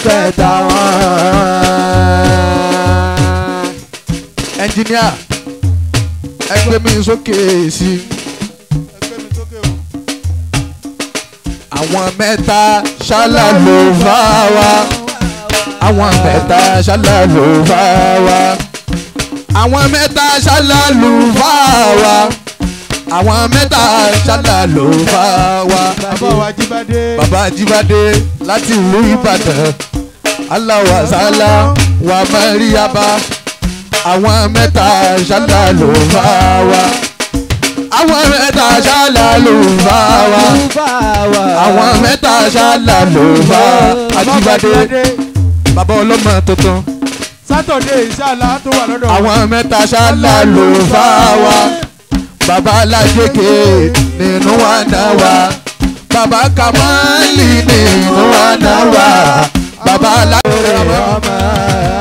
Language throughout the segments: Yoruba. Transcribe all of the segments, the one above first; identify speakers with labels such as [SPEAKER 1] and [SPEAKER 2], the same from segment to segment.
[SPEAKER 1] kẹta wọn.
[SPEAKER 2] ẹnjìníà ẹgbẹ́ mi sókè sí i.
[SPEAKER 3] ẹgbẹ́ mi sókè o.
[SPEAKER 2] àwọn mẹ́ta ṣálá ló fà wá. àwọn mẹ́ta ṣálá ló fà wá. àwọn mẹ́ta ṣálá ló fà wá. àwọn mẹ́ta ṣálá ló fà wá.
[SPEAKER 3] bàbá wa jíbádé.
[SPEAKER 2] bàbá jíbádé láti ìlú ìbàdàn aláwa sálá wà mẹ́ríyàbá àwọn mẹ́ta ṣálá ló fà wá. àwọn mẹ́ta ṣálá ló fà wá àwọn mẹ́ta ṣáàlà ló bá Ajíbádé bàbá ọlọ́mọ tuntun
[SPEAKER 3] sátọ̀dé ìṣàlá tó wà lọ́dọ̀ wa.
[SPEAKER 2] àwọn mẹ́ta ṣáàlà ló bá wa bàbá alájẹkẹ nínú wa náà wá bàbá kamali nínú wa náà wá bàbá alájẹkẹ.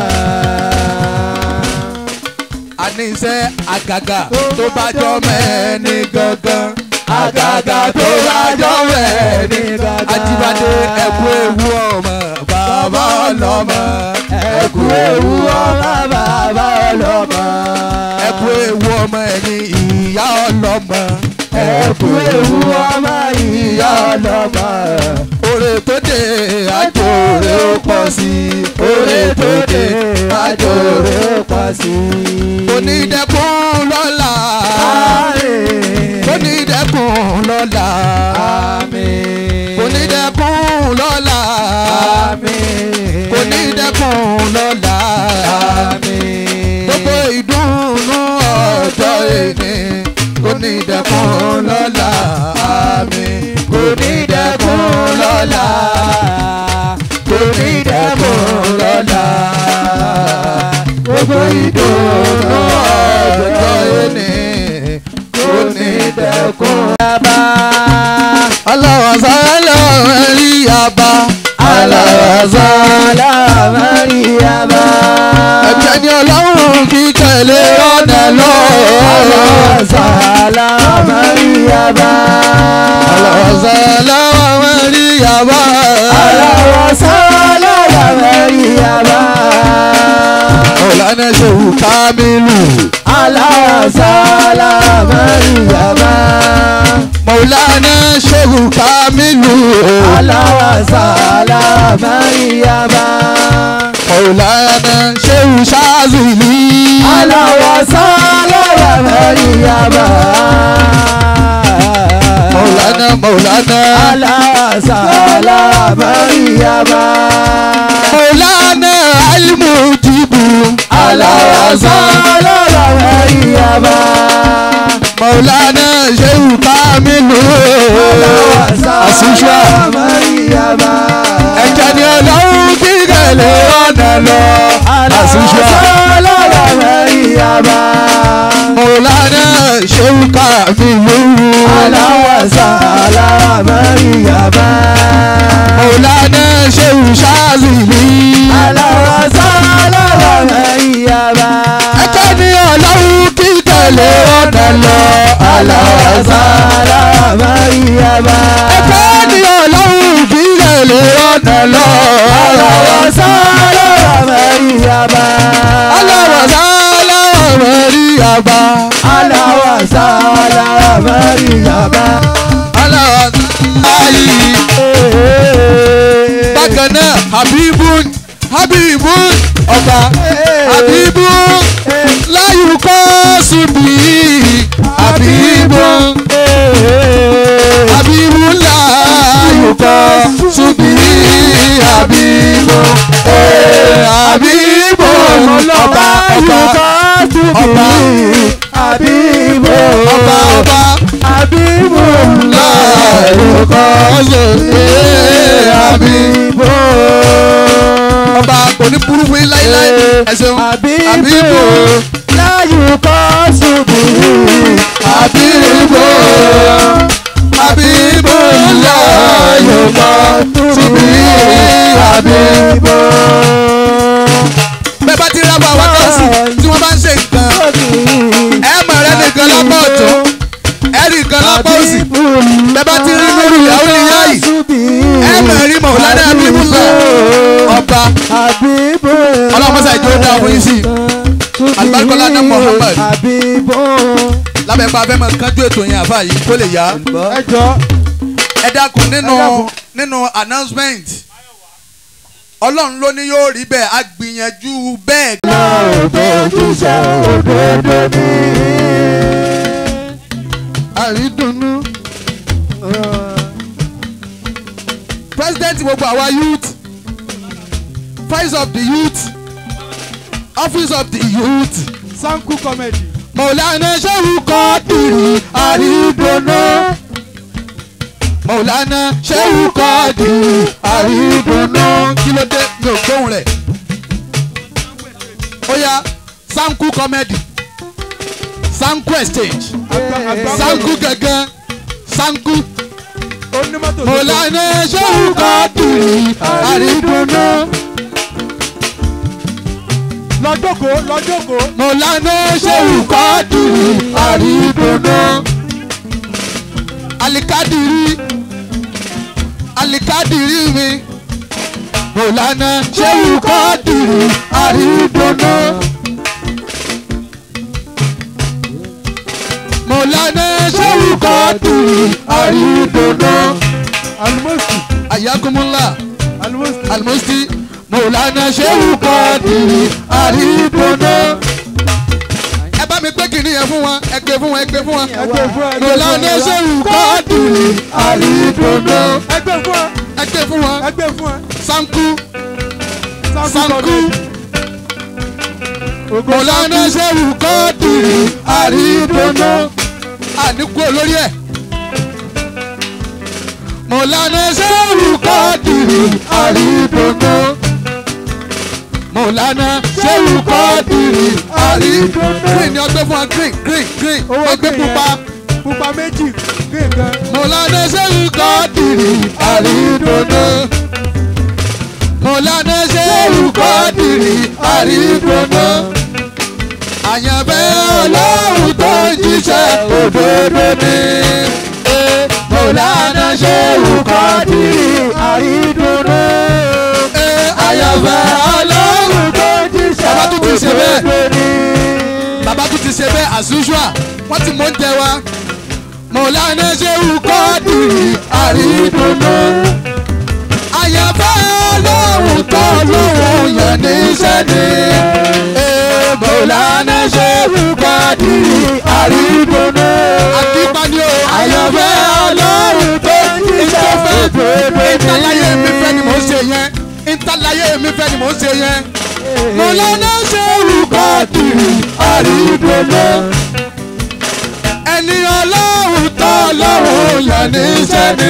[SPEAKER 2] àníṣe àgàgà tó bá jọ mẹ́ni gangan àgàgà tó bá jọ mẹ́ni gangan. Ajíbádé ẹ̀kú ewu ọmọ bàbá ọlọ́mọ ẹ̀kú ewu ọmọ bàbá ọlọ́mọ ẹ̀kú ewu ọmọ ẹ̀yìn ìyá ọlọ́mọ ẹ̀kú ewu ọmọ ìyá ọlọ́mọ. Oore tó dé àjòrè ó pọ̀ sí i oore tó dé àjòrè ó pọ̀ sí i. Onídẹ̀kùn lọ́la onídẹ̀kùn lọ́la onídẹ̀kùn lọ́la onídẹ̀kùn lọ́la gbogbo ìdùnnú ọjọ́ èní onídẹ̀kùn lọ́la onídẹ̀kùn lọ́la onídẹ̀kùn lọ́la gbogbo ìdùnnú ọjọ́ èní onídẹ̀kùn yaba. aláwọ̀sálà mẹ́rí yaba. aláwọ̀sálà mẹ́rí yaba. ẹ̀jẹ̀ ni ọlọ́run kí tẹ̀lé ọ̀nà lọ. aláwọ̀sálà mẹ́rí yaba. aláwọ̀sálà mẹ́rí yaba. aláwọ̀sálà mẹ́rí yaba. ọ̀lànà ṣòwò kámílù. aláwọ̀sálà mẹ́rí yaba. Mọ̀lánà Ṣéhù Kamilu. Aláwàsálà Máríyábá. Mọ̀lánà Ṣéhù Ṣázìlì. Aláwàsálà Máríyábá. Mọ̀lánà Mọ̀lánà. Aláwàsálà Máríyábá. Mọ̀lánà Alimujibu. Aláwàsálà Máríyábá. Mọ̀lánà Ṣéhù Kamilu. Àṣìṣe ẹ̀jẹ̀ ni ọlọ́run kí gẹ̀lẹ́ ọ̀nà lọ. Àṣìṣe Mọ̀lánà Ṣéhù Kamilu. Mọ̀lánà Ṣéhù Ṣázìlì. ẹ̀jẹ̀ ni ọlọ́run kí gẹ̀lẹ́ ọ̀nà lọ.
[SPEAKER 1] Aláwàsálà Máríyábá.
[SPEAKER 2] ẹ̀jẹ̀ ni ọlọ́run kí gẹ̀lẹ́ ọ̀nà lọ.
[SPEAKER 1] Aláwàsálà Máríyábá.
[SPEAKER 2] Aláwọ̀sálà Máríyábá.
[SPEAKER 1] Aláwàsálà Máríyábá.
[SPEAKER 2] Aláwọ̀sálà bákan náà habibun habibun ọba habibun láyùkọ́ síbi habibun habibun láyùkọ́ síbi habibun habibun ọba ọba ọba
[SPEAKER 1] Àbíbò.
[SPEAKER 2] ọba ọba
[SPEAKER 1] Àbíbò.
[SPEAKER 2] láyùkọ́ síbi habibun ọba kò ní burú fún yín láíláí ẹ ṣeun
[SPEAKER 1] Àbíbò. Láyùkọ́ ṣubú.
[SPEAKER 2] Habibu Habibu láyọ̀mọ́ síbi Habibu. Bẹ́ẹ̀ bá ti rá bọ̀ àwọn nọ́ọ̀sì tí wọ́n bá ń ṣe nǹkan ẹ mọ̀ rẹ nìkan lápá ọ̀tún ẹ nìkan lápá òsì bẹ́ẹ̀ bá ti rí nínú ìyàwó ìyá yìí ẹ mọ̀ rí Mọ̀lánà Habibu lọ ọba bàbá
[SPEAKER 1] Habibu.
[SPEAKER 2] Ọlọ́run mọ́sá ìjọ ó dáa fún yín sí. Àlùbáríkọ́lá náà Muhammad.
[SPEAKER 1] Habibu.
[SPEAKER 2] lábẹ́ pa abẹ́ mọ̀ kánjú ètò yẹn àfa yìí kó lè yá.
[SPEAKER 3] ẹ jọ
[SPEAKER 2] ẹ dákun nínú
[SPEAKER 3] Ẹ dákun.
[SPEAKER 2] nínú announcement ọlọ́run ló ní yóò rí bẹ́ẹ̀ á gbìyànjú bẹ́ẹ̀.
[SPEAKER 1] Òdòdúṣe òdodo ni. Àrídùnnú.
[SPEAKER 2] president gbogbo àwa youth voice of the youth office of the youth
[SPEAKER 3] sanku comedy
[SPEAKER 2] mọ̀lánà ṣẹ́wù kọ́dìrì àrídùnnú mọ̀lánà ṣẹ́wù kọ́dìrì àrídùnnú kí ló dé mi ò gbóhùn rẹ̀ ó yá sanku comedy sanku exchange sanku gangan sanku
[SPEAKER 3] onímọ́tò tó
[SPEAKER 2] mọ̀lánà ṣẹ́wù kọ́dìrì àrídùnnú
[SPEAKER 3] lọ́jọ́kó lọ́jọ́kó
[SPEAKER 2] mọ̀lánà ṣẹ́wù kọ́dìrì àrídùnnú alikadiri alikadiri mi mọ̀lánà ṣẹ́wù kọ́dìrì àrídùnnú mọ̀lánà ṣẹ́wù kọ́dìrì àrídùnnú
[SPEAKER 3] alimosti
[SPEAKER 2] ayakumula
[SPEAKER 3] alimosti
[SPEAKER 2] alimusti mọ̀lánà ṣẹ́wù kọ́dìrì àrídùnnú. ẹ bá mi gbé kìnìún yẹn fún wọn ẹ gbé fún wọn ẹ gbé fún wọn.
[SPEAKER 3] ẹgbẹ́ fún ẹ
[SPEAKER 2] mọ̀lánà ṣẹ́wù kọ́dìrì àrídùnnú.
[SPEAKER 3] ẹgbẹ́ fún ẹ
[SPEAKER 2] ẹ gbé fún wọn.
[SPEAKER 3] ẹgbẹ́ fún ẹ
[SPEAKER 2] sanku
[SPEAKER 3] sanku
[SPEAKER 2] sanku
[SPEAKER 3] comedy ogo
[SPEAKER 2] mọ̀lánà ṣẹ́wù kọ́dìrì àrídùnnú. àníkú olórí ẹ̀. mọ̀lánà ṣẹ́wù kọ́dìrì àrídùnnú. mọ̀lánà ṣẹ́wù kọ́dìrì àrídùnnú. green ni ọgbẹ́ fún wa green green green
[SPEAKER 3] owó
[SPEAKER 2] ọgbẹ́
[SPEAKER 3] green
[SPEAKER 2] pupa.
[SPEAKER 3] yẹn pupa méjì green kan
[SPEAKER 2] mọ̀lánà ṣẹ́wù kọ́dìrì àrídùnnú. mọ̀lánà ṣẹ́wù kọ́dìrì àrídùnnú. àyànfẹ́ ọlọ́run tó ń jíṣẹ́ òdodo ni. Eh, mọ̀lánà ṣẹ́wù kọ́dìrì
[SPEAKER 1] Àrídùnnú.
[SPEAKER 2] Eh, àyànfẹ́ ọlọ́run tó ń jíṣẹ́ bàbá tún ti ṣe bẹ́ẹ̀ bàbá tún ti ṣe bẹ́ẹ̀ as usual wọ́n ti mọ̀ ń tẹ wa. mọ̀lánà ṣẹ́wù kọ́dìrì àrídùnnú. àyànfẹ́ ọlọ́run tó lóhùn yàn níṣẹ́ ni. Eh, mọ̀lánà ṣẹ́wù kọ́dìrì àrídùnnú. akípani o àyànfẹ́ ọlọ́run tó jíṣẹ́ òdodo. ìtàláyé mi fẹ́ ni mò ń ṣe yẹn ìtàláyé mi fẹ́ ni mò ń ṣe yẹn. mọ̀lánà ṣẹ́wù kọ́dìrì àrídùnnú. ẹni ọlọ́run tó lọ́rùn yàn níṣẹ́ ni.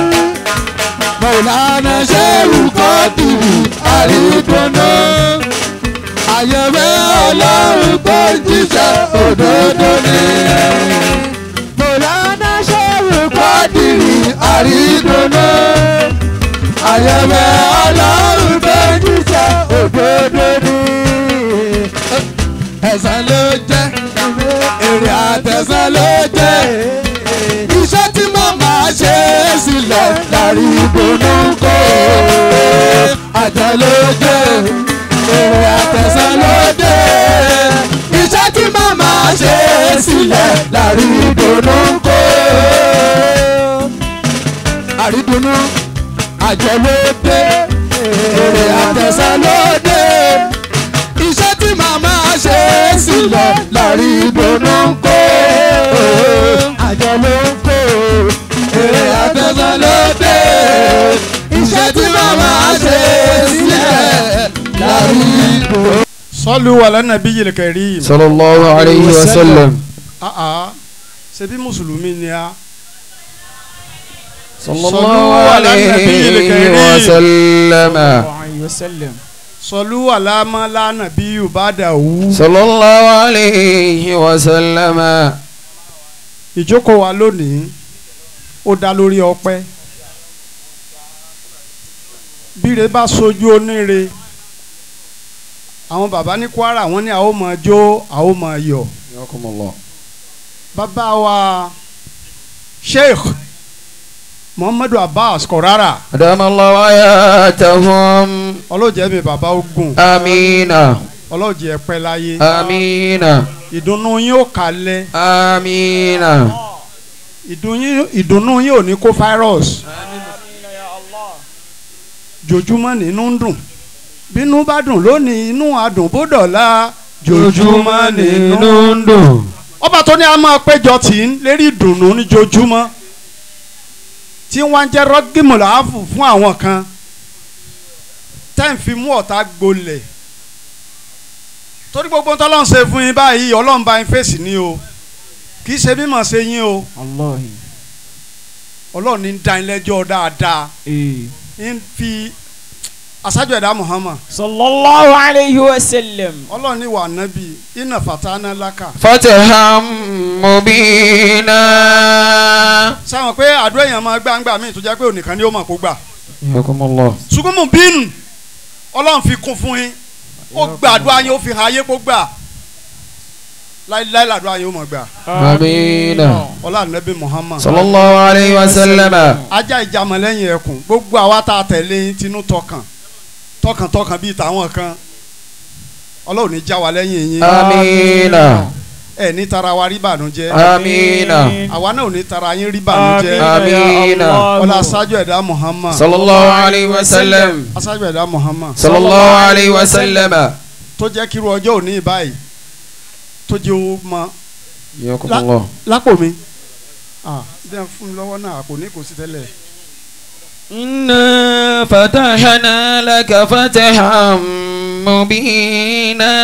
[SPEAKER 2] mọ̀lánà ṣẹ́wù kọ́dìrì àrídùnnú. àyẹ̀wé ọlọ́run tó ń jíṣẹ́ òdodo ni.
[SPEAKER 1] Mọ̀lánà ṣẹ́wù
[SPEAKER 2] kọ́dìrì àrídùnnú. àyẹ̀wé ọlọ́run tó ń jíṣẹ́ òdodo ni. ẹ̀san ló jẹ́ èrè àtẹ̀sán ló jẹ́ iṣẹ́ tí mo máa ṣe é sílẹ̀ lárí ìdùnnú kó àjọ ló jẹ́ èrè àtẹ̀sán ló jẹ́ iṣẹ́ tí mo máa ṣe é sílẹ̀ lárí ìdùnnú kó àrídùnnú àjọ ló dé èrè àtẹ̀sán ló dé iṣẹ́ tí màmá ṣe é sílẹ̀ lárí ìdùnnú kó àjọ ló ń kó èrè àtẹ̀sán ló dé iṣẹ́ tí màmá ṣe é sílẹ̀ lárí ìdùnnú.
[SPEAKER 3] sọlù wàlẹ́ nàbí yìí kẹrí
[SPEAKER 1] Sallallahu alayhi wa sallam.
[SPEAKER 3] ṣebí mùsùlùmí ni a
[SPEAKER 1] Sallallahu alayhi wa sallam.
[SPEAKER 3] sọlù wàlámà lánàbí yubada wù.
[SPEAKER 1] Sallallahu alayhi wa sallam.
[SPEAKER 3] ìjókòó wa lónìí ó dá lórí ọpẹ́ bíre bá sojú oníre àwọn bàbá ní Kwara wọ́n ní àwọn ò máa jó àwọn ò máa yọ̀
[SPEAKER 1] Yakumullah.
[SPEAKER 3] bàbá wa Sheikh muhammadu abbas kọ̀rara
[SPEAKER 1] أدام الله حياتهم
[SPEAKER 3] ọlọ́jẹ́ mi bàbá ogun
[SPEAKER 1] آمين
[SPEAKER 3] ọlọ́jẹ́ pẹ́ láyé
[SPEAKER 1] آمين
[SPEAKER 3] ìdùnnú yín ó kalẹ̀
[SPEAKER 1] آمين
[SPEAKER 3] ìdùnnú- ìdùnnú yín ò ní kó virus jojúmọ́ nínú ń dùn bínú bá dùn lónìí inú adùn bó dọ̀la jojúmọ́ nínú ń dùn. ọba tó ní a máa péjọ tì í lérí ìdùnnú ní jojúmọ́ tí wọ́n jẹ́ rọ́gìmùláàfù fún àwọn kan tẹ́ ń fi mú ọ̀tá gbolẹ̀ torí gbogbo tọ́lọ́run ṣe fún yín báyìí ọlọ́run bá yín fèsì ní o kì í ṣe mímọ̀ ṣe yín o
[SPEAKER 2] Allahi.
[SPEAKER 3] ọlọ́run ní ń dá yín lẹ́jọ́ dáadáa
[SPEAKER 2] Ee.
[SPEAKER 3] ń fi aṣáájú ẹ̀dá Muhammad
[SPEAKER 4] sallallahu alayhi wa sallam.
[SPEAKER 3] ọlọ́run ní wà nábì iná fatana laka
[SPEAKER 1] فتحا مبينا
[SPEAKER 3] sáwọn pé àdúrà èèyàn máa gbàǹgbà míì tó jẹ́ pé ònìkan ni ó mọ̀ kó gbà
[SPEAKER 1] حياكم الله
[SPEAKER 3] ṣùgbọ́n mo bínú ọlọ́run fi kún fún yín ó gba àdúrà yín ó fi hàn ayé kó gbà láíláí làdúrà yín ó mọ̀ gbà
[SPEAKER 1] آمين
[SPEAKER 3] ọlọ́run nábì Muhammad
[SPEAKER 1] صلى الله عليه وسلم
[SPEAKER 3] ajá ìjàmọ̀ lẹ́yìn ẹkùn gbogbo àwa tá a tẹ̀lé yín tinú tọkàn tọkàn tọkàn bíi tàwọn kan ọlọ́run ní já wa lẹ́yìn yín
[SPEAKER 1] آمين
[SPEAKER 3] ẹ ní tara wa rí bànújẹ́
[SPEAKER 1] آمين
[SPEAKER 3] àwa náà ò ní tara yín rí bànújẹ́
[SPEAKER 1] Àmín.
[SPEAKER 3] ọlá aṣáájú ẹ̀dá Muhammad
[SPEAKER 1] صلى الله عليه وسلم
[SPEAKER 3] aṣáájú ẹ̀dá Muhammad
[SPEAKER 1] صلى الله عليه وسلم
[SPEAKER 3] tó jẹ́ kí irú ọjọ́ òní báyìí tó jẹ́ owó mọ
[SPEAKER 1] حياكم
[SPEAKER 3] لا.
[SPEAKER 1] الله
[SPEAKER 3] lápò mi ah bí wọ́n fún mi lọ́wọ́ náà àpò ní kò sí tẹ́lẹ̀
[SPEAKER 1] إنا فتحنا لك فتحا مبينا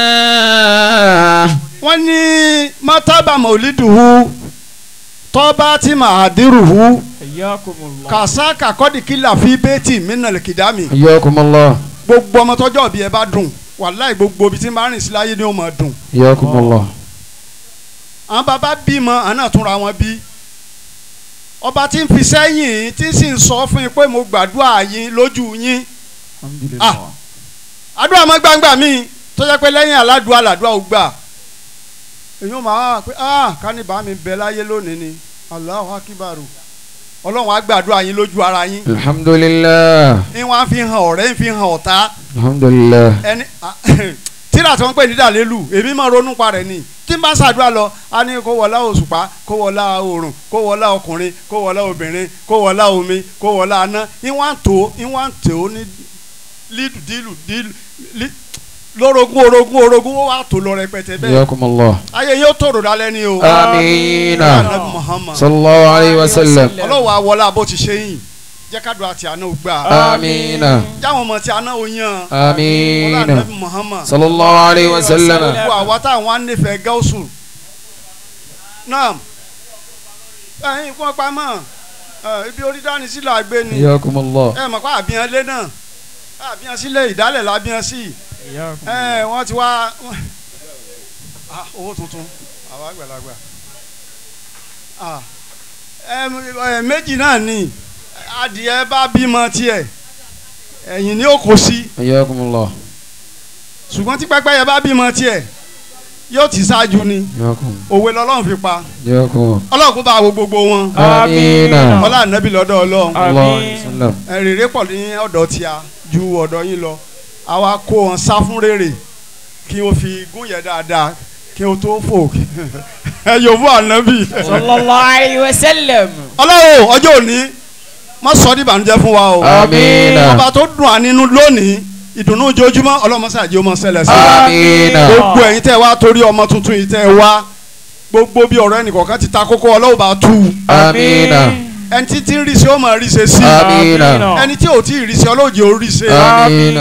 [SPEAKER 3] wọ́n ní mọ́tábà mọ̀lídùú tọ́ba tí màá dírùú
[SPEAKER 4] Hayyakumullah.
[SPEAKER 3] kàṣà kàkọ́dì kìlà fi bẹ́ẹ̀tì mínà kìdámì
[SPEAKER 1] حياكم الله
[SPEAKER 3] gbogbo ọmọ tọ́jọ́ òbí ẹ bá dùn wàláì gbogbo ibi tí n bá rìn sí láyé ni ó máa dùn
[SPEAKER 1] حياكم الله
[SPEAKER 3] àwọn bàbá bímọ àná túnra wọn bí ọba tí ń fi sẹ́yìn tí ń sì ń sọ fún yín pé mo gbàdúrà yín lójú yín
[SPEAKER 2] Alhamdulillah.
[SPEAKER 3] àdúrà mọ́ gbangba mi tó jẹ́ pé lẹ́yìn aládùúrà làdúrà ò gbà èyí ò máa wá pé ah kánìbà mi bẹ láyé lónìí ni Allahu akibaru ọlọ́run á gbàdúrà yín lójú ara yín
[SPEAKER 1] الحمد لله
[SPEAKER 3] ń wá fi hàn ọ̀rẹ́ ń fi hàn ọ̀tá
[SPEAKER 1] الحمد لله
[SPEAKER 3] ẹni tíra tí wọ́n pè ní dàlélù èmi máa ronú pa rẹ̀ ni tí n bá ṣàdúrà lọ a ní kó wọlá òṣùpá kó wọlá oòrùn kó wọlá ọkùnrin kó wọlá obìnrin kó wọlá omi kó wọlá aná ìwọ̀n tó ìwọ̀n tó ní lídù dílù dílù lí- lórogún orogún orogún ó wà tó lọ rẹpẹtẹ bẹ́ẹ̀
[SPEAKER 1] حياكم الله
[SPEAKER 3] ayé yóò tòrò dálẹ́ ni o
[SPEAKER 1] آمين
[SPEAKER 3] Ànábì Muhammad
[SPEAKER 1] صلى الله عليه وسلم
[SPEAKER 3] ọlọ́wọ́ àwọlá bó ti ṣe yìn jẹ́ ká dùn àti àná ò gbà
[SPEAKER 1] آمين
[SPEAKER 3] jáwọn ọmọ tí àná ò yan ọlá
[SPEAKER 1] آمين
[SPEAKER 3] Ànábì Muhammad
[SPEAKER 1] صلى الله عليه وسلم
[SPEAKER 3] gbogbo àwa táwọn á nífẹ̀ẹ́ gáúsù náà ẹ̀yin kún ọ̀pá mọ̀ ẹ̀, ibi orí dání sílẹ̀ àgbẹ̀ ni
[SPEAKER 1] حياكم الله
[SPEAKER 3] ẹ mọ̀ pé àbíyàn lé náà àbíyàn sílẹ̀ ìdálẹ̀ lábíyàn sí ẹ wọ́n ti wá Ah, owó tuntun àwa àgbàlagbà Ah, ẹ, ẹ, méjì náà ni adìẹ bá bímọ tiẹ̀ ẹ̀yìn ni ó kó sí
[SPEAKER 1] حياكم الله
[SPEAKER 3] ṣùgbọ́n tí pẹ́pẹ́yẹ bá bímọ tiẹ̀ yóò ti ṣáájú ni
[SPEAKER 1] حياكم
[SPEAKER 3] òwe lọ́lọ́run fi pa
[SPEAKER 1] حياكم
[SPEAKER 3] ọlọ́run kó bá wo gbogbo wọn
[SPEAKER 1] آمين
[SPEAKER 3] ọlá ànábì lọ́dọ̀ ọlọ́run
[SPEAKER 1] الله عليه وسلم
[SPEAKER 3] ẹ, rèrè pọ̀ ní ọ̀dọ̀ tíya ju ọ̀dọ̀ yín lọ àwa kó wọn sá fún rèrè kí o fi gún yẹn dáadáa kí o tó fò ẹ yóò fún ànábì
[SPEAKER 4] sallallahu alayhi wa sallam.
[SPEAKER 3] ọlọ́run ọjọ́ òní má sọ ní ìbànújẹ́ fún wa o
[SPEAKER 1] آمين
[SPEAKER 3] ọba tó dùn à nínú lónìí ìdùnnú ojoojúmọ́ ọlọ́mọṣáàjì ó mọ ṣẹlẹ̀ sí i.
[SPEAKER 1] آمين
[SPEAKER 3] gbogbo ẹ̀yin tẹ́ wá torí ọmọ tuntun yìí tẹ́ wá gbogbo bí ọ̀rọ̀ ẹnìkọ̀ọ̀kan ti ta kókó ọlọ́wọ́ bá tú u
[SPEAKER 1] آمين
[SPEAKER 3] ẹni tí tí ń rí ṣe ó máa rí ṣe sí
[SPEAKER 1] آمين
[SPEAKER 3] ẹni tí ò tí ì rí ṣe ọlọ́ọ̀jẹ̀ ó rí ṣe.
[SPEAKER 1] آمين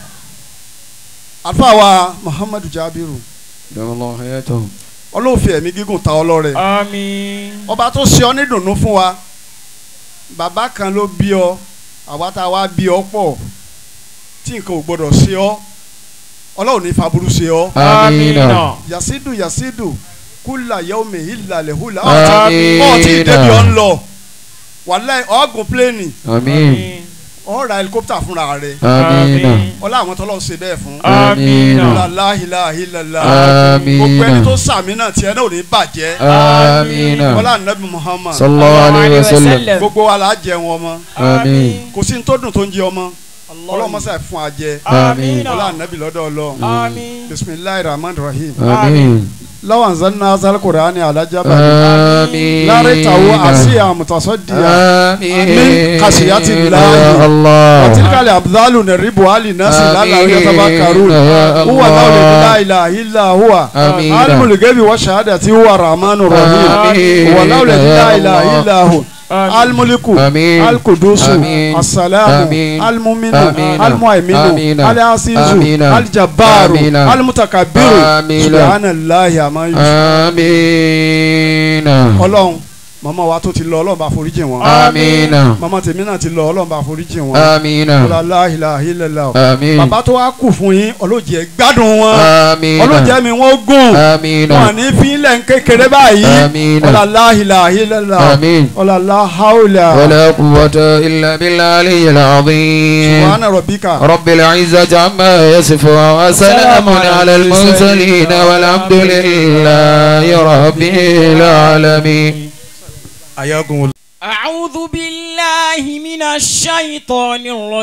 [SPEAKER 3] àlùfáà wa Muhammadu Jabiru
[SPEAKER 1] دام الله حياته
[SPEAKER 3] ọlọ́ọ̀fẹ́ ẹ̀mí gígùn ta ọlọ́rẹ̀
[SPEAKER 4] Àmín.
[SPEAKER 3] ọba tó ṣe ọ ní dùnnú fún wa bàbá kan ló bí ọ àwa tá a wá bí ọ pọ̀ tí nǹkan ò gbọdọ̀ ṣe ọ ọlọ́run ní faburú ṣe ọ
[SPEAKER 1] آمين
[SPEAKER 3] yasidu yasidu kula yaomi hilale hula
[SPEAKER 1] Àmín.
[SPEAKER 3] ọ ti débi ọ ń lọ wàláì ọgùn pléènì
[SPEAKER 1] آمين
[SPEAKER 3] ó ra helicopter fúnra rẹ̀
[SPEAKER 1] amina
[SPEAKER 3] ọlá àwọn tọ́lọ́ ṣe bẹ́ẹ̀ fún
[SPEAKER 1] amina
[SPEAKER 3] láhìláhìlá
[SPEAKER 1] Amina.
[SPEAKER 3] gbogbo ẹni tó sàmì náà tiẹ̀ náà ò ní bàjẹ́
[SPEAKER 1] amina
[SPEAKER 3] ọlá nàbì Muhammad
[SPEAKER 1] sallallahu alayhi wa sallam
[SPEAKER 3] gbogbo wa la jẹun ọmọ
[SPEAKER 1] amin
[SPEAKER 3] kò sí ní tó dùn tó ń jẹ ọmọ ọlọ́mọṣẹ́ fún wa jẹ
[SPEAKER 1] amin
[SPEAKER 3] ọlá nàbì lọ́dọ̀ ọlọ́
[SPEAKER 4] Àmín.
[SPEAKER 3] bisimilayi rahman rahim
[SPEAKER 1] amin
[SPEAKER 3] lawan zanna zal qur'ani ala jabal
[SPEAKER 1] amin
[SPEAKER 3] lare tawo asiya mutasoddiya
[SPEAKER 1] amin
[SPEAKER 3] min khashiyati llahi.
[SPEAKER 1] ya allah
[SPEAKER 3] وتلك الأبذال نربها للناس لعلهم
[SPEAKER 1] آمين.
[SPEAKER 3] يتفكرون
[SPEAKER 1] يا
[SPEAKER 3] هو
[SPEAKER 1] الله.
[SPEAKER 3] الله لا إله إلا هو
[SPEAKER 1] آمين.
[SPEAKER 3] عالم الغيب والشهادة هو الرحمن الرحيم
[SPEAKER 1] آمين.
[SPEAKER 3] هو الله الذي لا
[SPEAKER 1] يا
[SPEAKER 3] إله
[SPEAKER 1] الله.
[SPEAKER 3] إلا هو الملك
[SPEAKER 1] آمين.
[SPEAKER 3] القدوس
[SPEAKER 1] آمين.
[SPEAKER 3] السلام
[SPEAKER 1] آمين.
[SPEAKER 3] المؤمن
[SPEAKER 1] آمين.
[SPEAKER 3] المؤمن
[SPEAKER 1] آمين.
[SPEAKER 3] العزيز
[SPEAKER 1] آمين.
[SPEAKER 3] الجبار
[SPEAKER 1] آمين.
[SPEAKER 3] المتكبر
[SPEAKER 1] آمين.
[SPEAKER 3] سبحان الله عما يشركون
[SPEAKER 1] amina
[SPEAKER 3] ọlọ́run màmá wa tó ti lọ ọlọ́run bá foríjì wọn
[SPEAKER 1] amina
[SPEAKER 3] màmá tèmi náà ti lọ ọlọ́run bá foríjì wọn
[SPEAKER 1] amina
[SPEAKER 3] ọlọ́láhìláhìlẹ́lá
[SPEAKER 1] amin
[SPEAKER 3] bàbá tó wá kù fún yín ọlọ́jẹ̀ gbádùn wọn
[SPEAKER 1] amina
[SPEAKER 3] ọlọ́jẹ̀ mi wọ́n gùn
[SPEAKER 1] amina
[SPEAKER 3] wọn ní fílẹ̀ ń kékeré báyìí
[SPEAKER 1] Àmín.
[SPEAKER 3] ọlọ́láhìláhìlẹ́lá
[SPEAKER 1] amin
[SPEAKER 3] ọlọ́láhàúlà
[SPEAKER 1] ولا قوة إلا بالعلي العظيم
[SPEAKER 3] subhana rabbika
[SPEAKER 1] رب العزة عما يصفون وسلام على المرسلين والحمد لله رب العالمين
[SPEAKER 3] ayagun
[SPEAKER 4] أعوذ بالله من الشيطان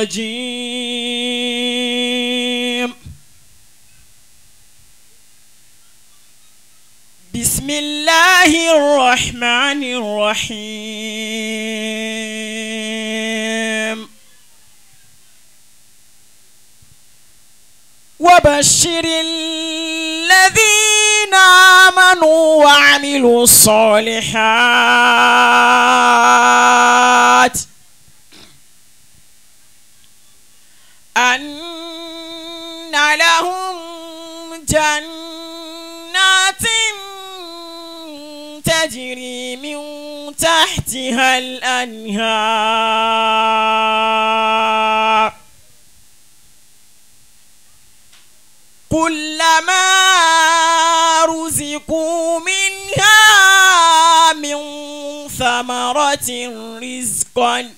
[SPEAKER 4] الرجيم بسم الله الرحمن الرحيم وبشر الذين آمنوا وعملوا الصالحات أن لهم جنات تجري من تحتها الأنهار كلما رزقوا منها من ثمرة رزقا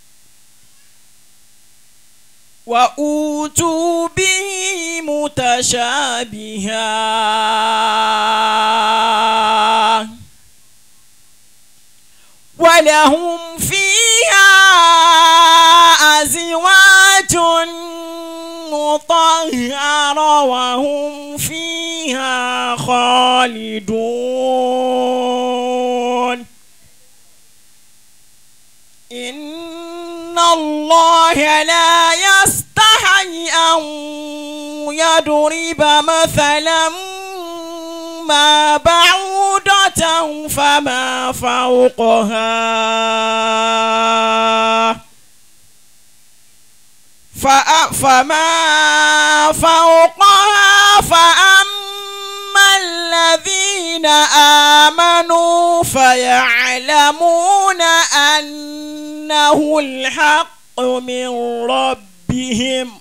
[SPEAKER 4] وأوتوا به متشابها ولهم فيها أزواج مطهرة وهم فيها خالدون إن الله لا يستحي أن يضرب مثلا ما بعوضة فما فوقها فأ- فما فوقها فأما الذين آمنوا فيعلمون أنه الحق من ربهم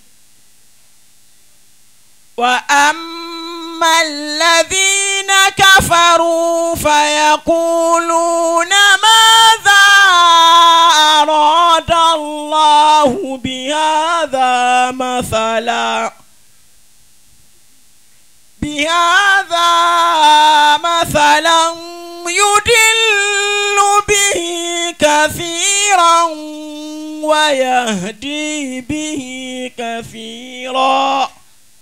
[SPEAKER 4] وأما الذين كفروا فيقولون ماذا أراد الله بهذا مثلا بهذا مثلا يدل به كثيرا ويهدي به كثيرا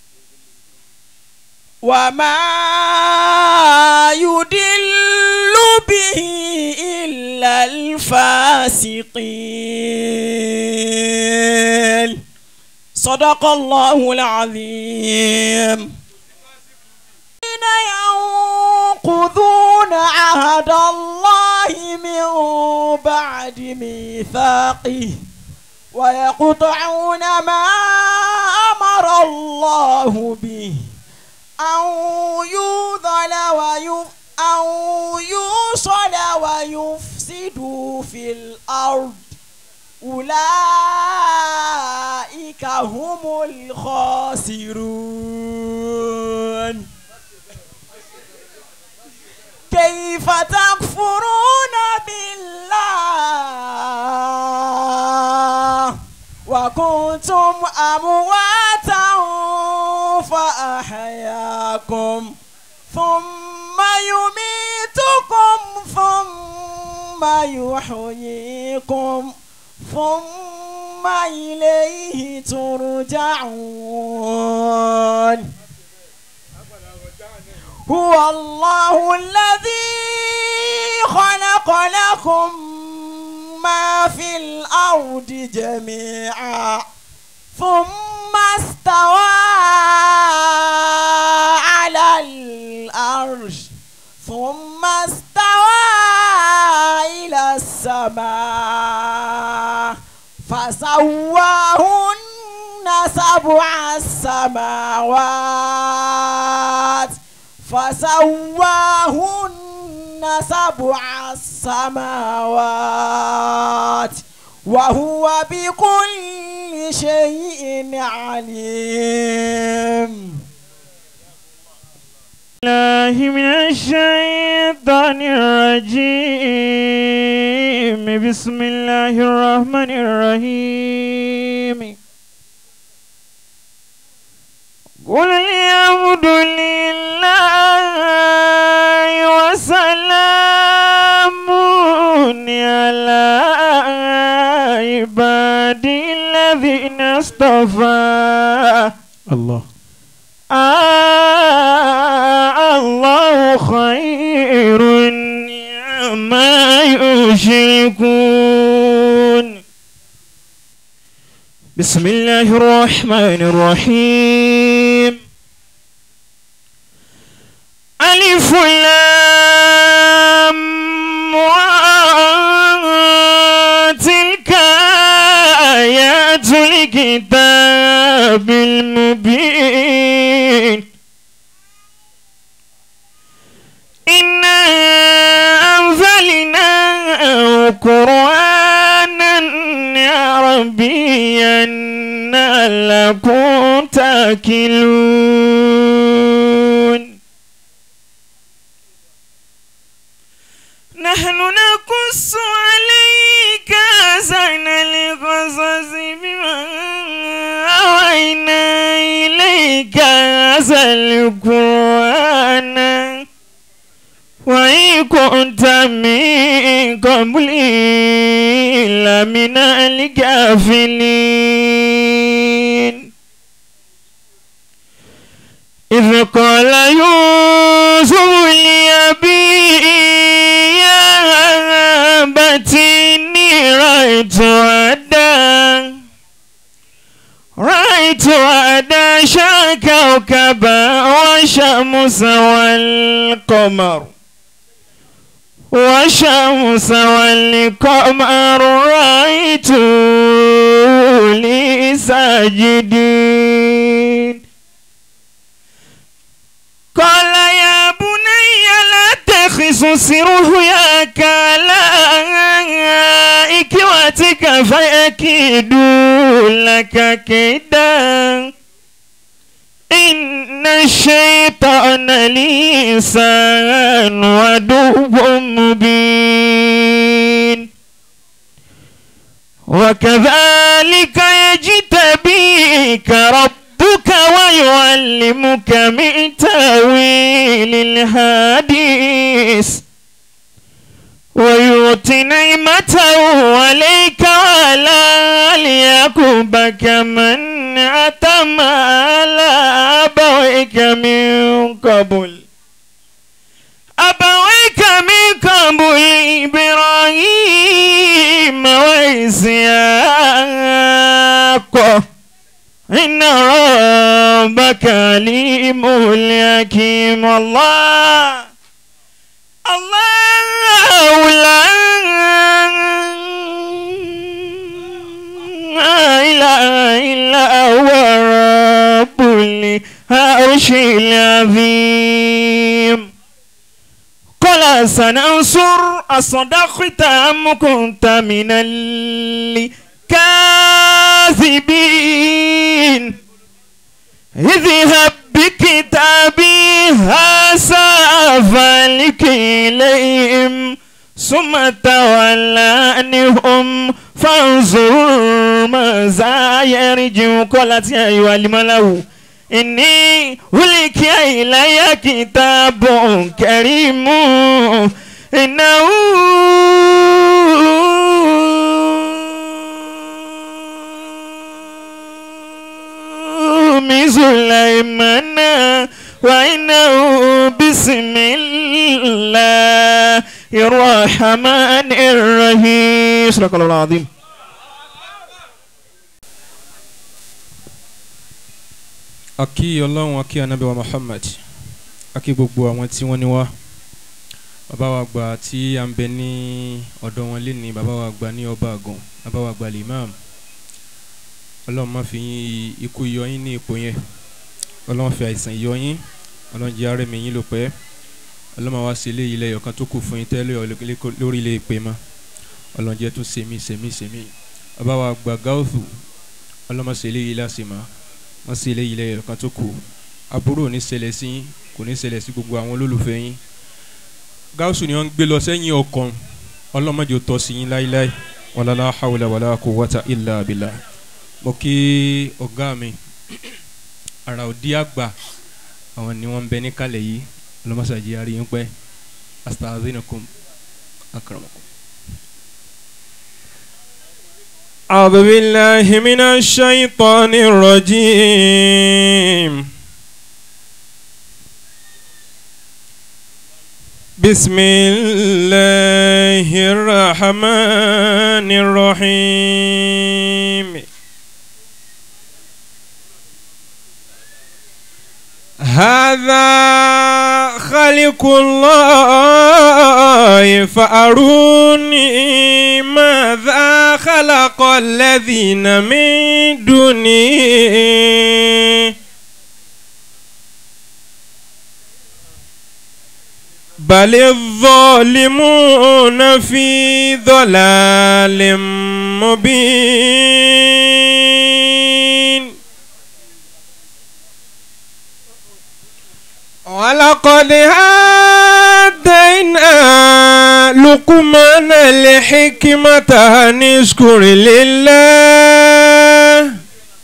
[SPEAKER 4] وما يدل به إلا الفاسقين صدق الله العظيم الذين ينقضون عهد الله من بعد ميثاقه ويقطعون ما أمر الله به أو يوصل ويف أو يوصل ويفسدوا في الأرض أولئك هم الخاسرون كيف تكفرون بالله أمواتا فأحياكم ثم يميتكم ثم يحييكم ثم إليه ترجعون هو الله الذي خلق لكم ما في الأرض جميعا ثم استوى على الأرش ثم استوى إلى السماء فسواهن سبع السماوات فسواهن سبع السماوات وهو بكل شيء عليم
[SPEAKER 5] الله من الشيطان الرجيم بسم الله الرحمن الرحيم قل الحمد لله وسلام على عبادي الذين اصطفى
[SPEAKER 2] الله
[SPEAKER 5] آه الله خير ما يشركون بسم الله الرحمن الرحيم ألف لام را. تلك آيات الكتاب المبين إنا أنزلناه قرآنا عربيا لعلكم تاكلون نحن نقص عليك أحسن القصص بما أوحينا إليك هذا القرآن وإن كنت من قبله لمن الغافلين إذ قال يوسف لأبيه يا أبت إني رأيت أدا رأيت أدا كوكبا والشمس والقمر والشمس والقمر رأيت لي ساجدين قال يا بني لا تخصص رؤياك على إخوتك فيكيدوا لك كيدا إن الشيطان لإنسان عدو مبين وكذلك يجتبيك ربك ويعلمك من تأويل الحديث ويؤتي نعمته عليك وعلى آل يعقوب كمن أتم على أبويك من قبل أبويك من قبل إبراهيم وإسحاق إن ربك عليم حكيم الله الله لا إله إلا هو رب العرش العظيم قال سننصر أصدقت أم كنت من الكاذبين اذهب بكتابي هذا فلك إليهم ثم تولى عنهم فانظر ماذا يرجع قالت يا أيها الملأ إني ألقي إلي كتاب كريم إنه من سليمان وإنه بسم الله الرحمن الرحيم صدق الله العظيم
[SPEAKER 6] akí ọlọ́run akí anabi wa muhammad akí gbogbo àwọn tí wọ́n ní wá bàbá wa gbà tí à ń bẹ ní ọ̀dọ̀ wọn lé ní bàbá wa gbà ní ọba àgàn bàbá wa gbà limam ọlọ́run má fi yín ikú yọ yín ní ipò yẹn ọlọ́run fi àìsàn yọ yín ọlọ́run jẹ́ arẹ́mi yín ló pẹ́ ọlọ́run wá sí ilé ilẹ̀ ọ̀kan tó kù fún yín tẹ́lẹ̀ lórí ilé ìpè mọ́ ọlọ́run jẹ́ tún sèmí sèmí sèmí bàbá wa gbà gáúsù ọlọ́run má sí ilé yìí lásìmọ́ wọ́n sì lé ilẹ̀ ẹ̀kan tó kù aburú ò ní ṣẹlẹ̀ sí yín kò ní ṣẹlẹ̀ sí gbogbo àwọn olólùfẹ́ yín gáúsù ni wọ́n ń gbé lọ sẹ́yìn ọkàn ọlọ́mọdé tọ́ sí yín láíláí wàlálà hàwùlà wàlá kò wọ́tà ìlà àbílà mo kí ọ̀gá mi ara òdi àgbà àwọn ni wọ́n ń bẹ ní kalẹ̀ yìí ọlọ́mọṣàjì àríyìn pẹ́ astazinakum akramakum.
[SPEAKER 5] أعوذ بالله من الشيطان الرجيم بسم الله الرحمن الرحيم هذا خلق الله فأروني ماذا خلق الذين من دونه بل الظالمون في ضلال مبين ولقد هدينا لقمان الحكمة أن اشكر لله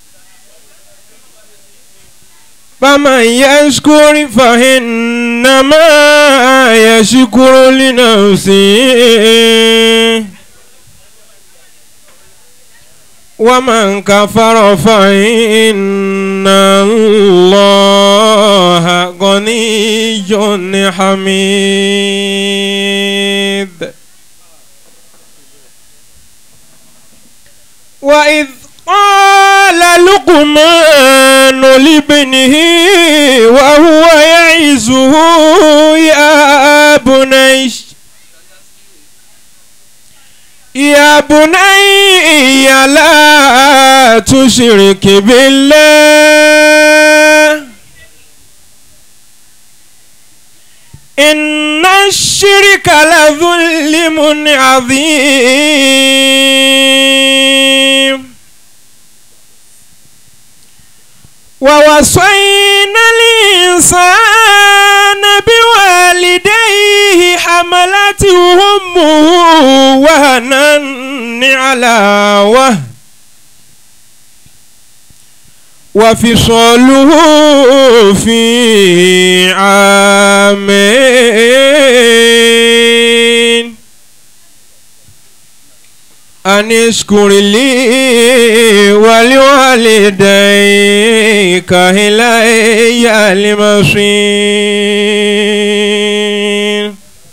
[SPEAKER 5] فمن يشكر فإنما يشكر لنفسه ومن كفر فإن الله غني حميد وإذ قال لقمان لابنه وهو يعزه يا بني يا بني لا تشرك بالله إن الشرك لظلم عظيم ووصينا الإنسان بوالديه حملته أمه وهنا على وهن وفصاله في عامين أن اشكر لي ولوالديك إلي المصير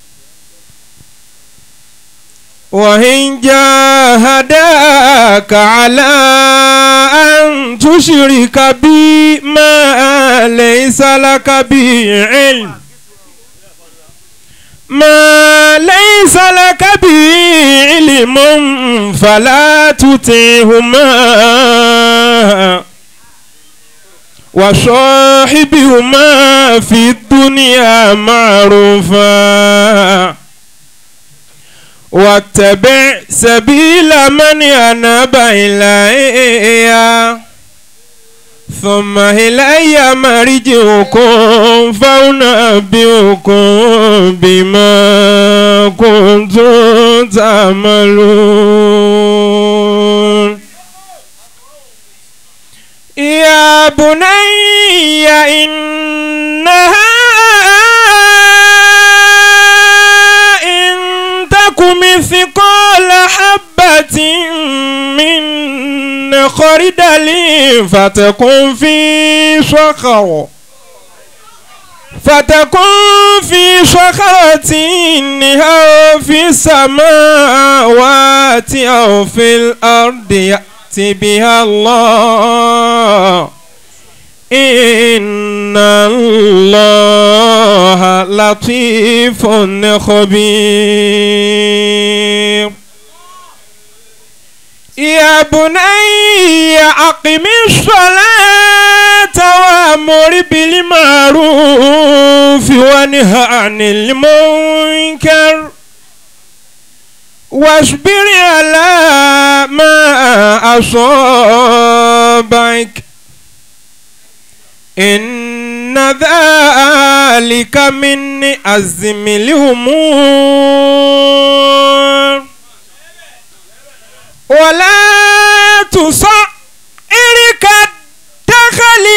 [SPEAKER 5] وإن جاهداك على أن تشرك بي ما ليس لك به علم ما ليس لك به علم فلا تطعهما وصاحبهما في الدنيا معروفا واتبع سبيل من أناب إلي ثم إلي مرجعكم فأنبئكم بما كنتم تعملون يا بني إنها إن تك مثقال حبة من خردل فتكن في صخر فتكن في صخرة أو في السماوات أو في الأرض يأتي بها الله إن الله لطيف خبير يا بني أقم الصلاة وأمر بالمعروف وانه عن المنكر واصبر على ما أصابك إن ذلك من أزم الأمور ولا تصعر كالدخل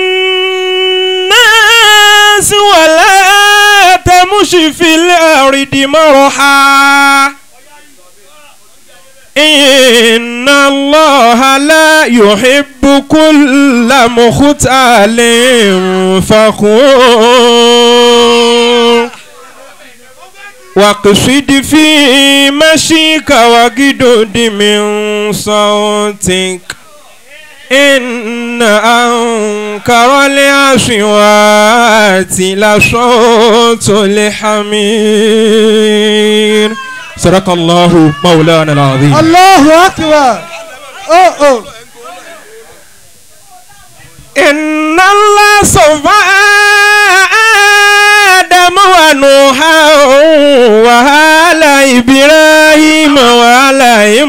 [SPEAKER 5] الناس ولا تمش في الأرض مرحا إن الله لا يحب كل مختال فخور واقصد في مشيك وجدد من صوتك إن أنكر الأصوات لصوت الحمير صدق الله مولانا العظيم
[SPEAKER 2] الله أكبر أوه أوه
[SPEAKER 5] إن الله صفى آدم ونوحا وآل إبراهيم وآل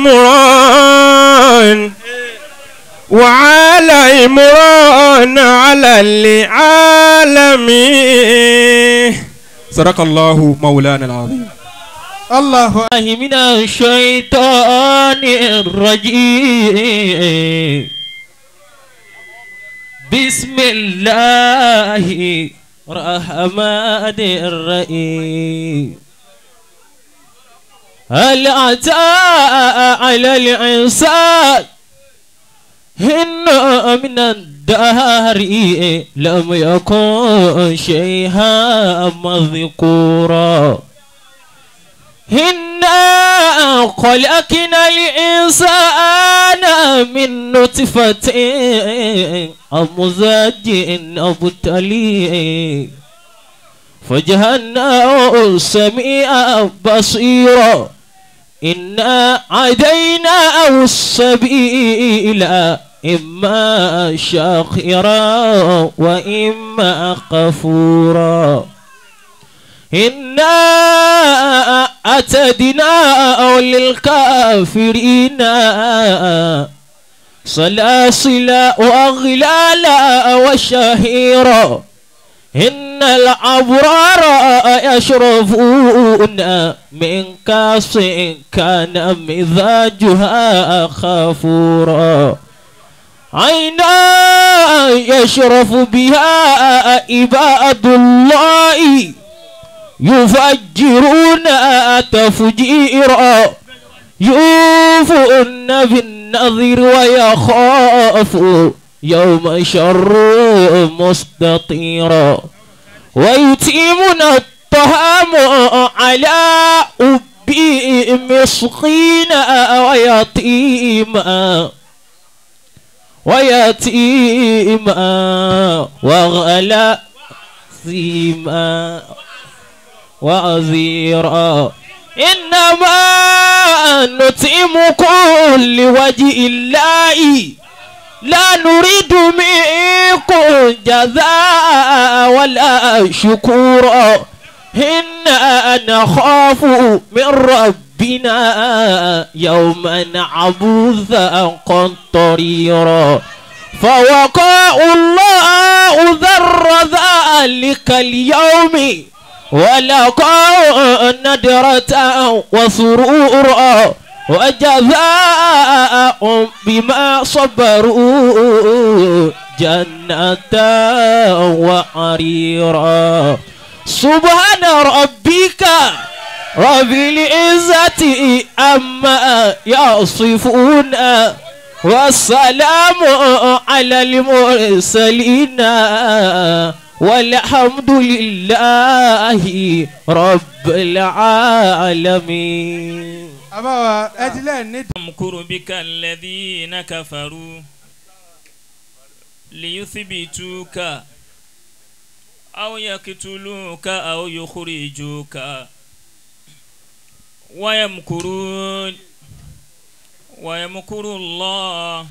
[SPEAKER 5] عمران وعلى عمران على العالمين صدق الله مولانا العظيم
[SPEAKER 2] الله
[SPEAKER 7] الله من الشيطان الرجيم بسم الله الرحمن الرحيم هل أتى على الإنسان إن من الدهر لم يكن شيئا مذكورا إنا خلقنا الإنسان من نطفة أمزاج أبتلي فجعلناه سميعا بصيرا إنا عديناه السبيل إما شاكرا وإما كفورا إنا أتدنا للكافرين سلاسل وأغلالا وشهيرا إن الأبرار يشربون من كاس كان مزاجها خافورا عينا يشرف بها عباد الله يفجرون تفجيرا يوفون بالنذر ويخاف يوم شر مستطيرا ويتيمون الطعام على أبي مسكينا ويتيما ويتيما وغلا سيما وعزيرا إنما نطعمكم لوجه الله لا نريد منكم جزاء ولا شكورا إنا نخاف من ربنا يوما عبوسا قمطريرا فوقع الله ذر ذلك اليوم ولقوا ندرة وسرورا وجزاء بما صبروا جنة وعريرا سبحان ربك رب العزة عما يصفون والسلام على المرسلين والحمد لله رب العالمين
[SPEAKER 2] àbáwá ẹ ti lẹ́ẹ̀ ní.
[SPEAKER 5] يمكر بك الذين كفروا ليثبتوك أو يقتلوك أو يخرجوك ويمكرون ويمكر الله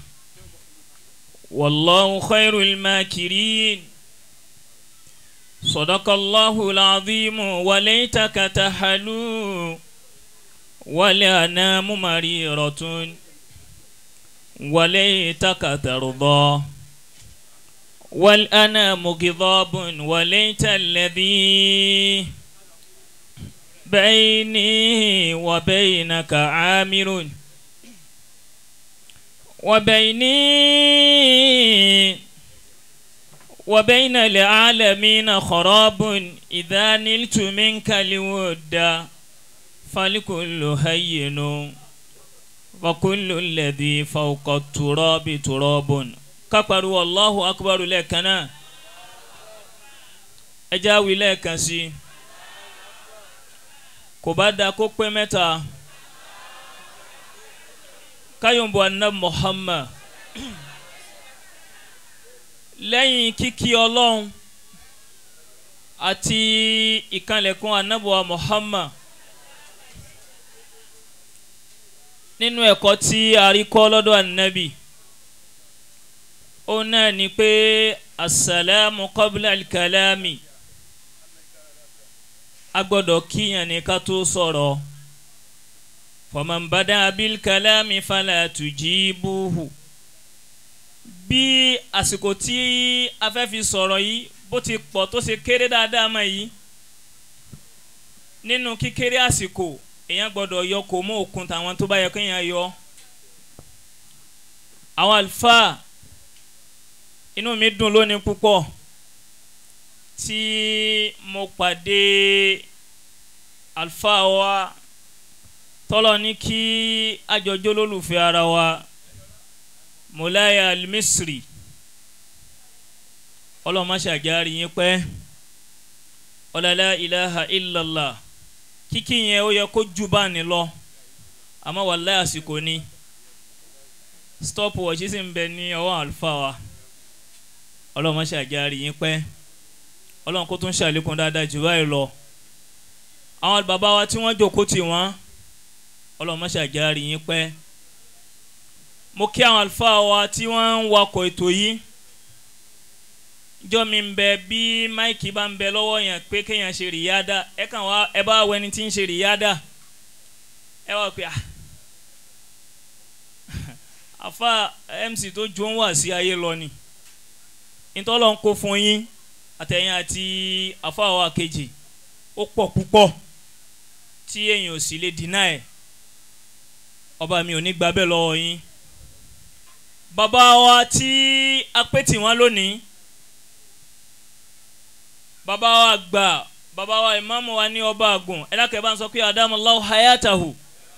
[SPEAKER 5] والله خير الماكرين صدق الله العظيم وليتك تحلو والأنام مريرة وليتك ترضى والأنام غضاب وليت الذي بيني وبينك عامر وبيني وبين العالمين خراب إذا نلت منك الود فالكل هين وكل الذي فوق التراب تراب كبر الله أكبر لكنا أجاوي لك سي كبدا كوكو متى káyọ̀mbọ̀ anab muhammad lẹ́yìn kíkí ọlọ́run àti ìkànlẹ̀kùn anabuwa muhammad nínú ẹ̀kọ́ tí a rí kọ́ lọ́dọ̀ anabi ó náà ni pé asalaamu qabla alkalami a gbọ́dọ̀ kíyàn ní ká tó sọ̀rọ̀. فمن بدا بالكلام فلا تجيبوه bí àsìkò tí a fẹ́ fi sọ̀rọ̀ yìí bó ti pọ̀ tó ṣe kéré dáadáa mọ́ yìí nínú kíkéré àsìkò èèyàn gbọ́dọ̀ yọ kó mọ́ òkun tàwọn tó bá yẹ kéèyàn yọ àwọn àlùfáà inú mi dùn lónìí púpọ̀ tí mo pàdé àlùfáà wa tọ́lọ̀ ní kí àjọjọ́ lólùfẹ́ ara wa mọ̀láyà al-misri ọlọ́mọṣàjárí yín pẹ́ ọ̀làlá ilaha illallah kíkí yẹn ó yẹ kó jù bá ní lọ àmọ́ wàláyà àsìkò ni stop watch sì ń bẹ ní ọwọ́ àlùfáà wa ọlọ́mọṣàjárí yín pẹ́ ọlọ́run kó tún ṣàlékún dáadáa jù báyìí lọ àwọn bàbá wa tí wọ́n jókòó tì wọ́n ọlọmọṣàjárí yín pẹ́ mo kí àwọn àlùfáà wa tí wọ́n ń wakọ̀ ètò yìí jọ mi ń bẹ bí máìkì bá ń bẹ lọ́wọ́ yẹn pé kéèyàn ṣe rìyáda ẹ kàn wá ẹ bá wẹni tí ń ṣe rìyáda ẹ wá pé àfa mc tó jó ń wà sí ayé lọ ni ìtọ́lọ́ ń kó fún yín àtẹ̀yìn àti àfa wa kejì ó pọ̀ púpọ̀ tí èèyàn ò sì lè dínà ẹ̀ ọba mi ò ní gba bẹ́ẹ̀ lọ́wọ́ yín bàbá wa tí a pè tì wọ́n lónìí bàbá wa gbà bàbá wa ìmáàmù wa ní ọba àgùn ẹlẹ́kẹ̀ẹ́ bá ń sọ pé adamallahu hayatahu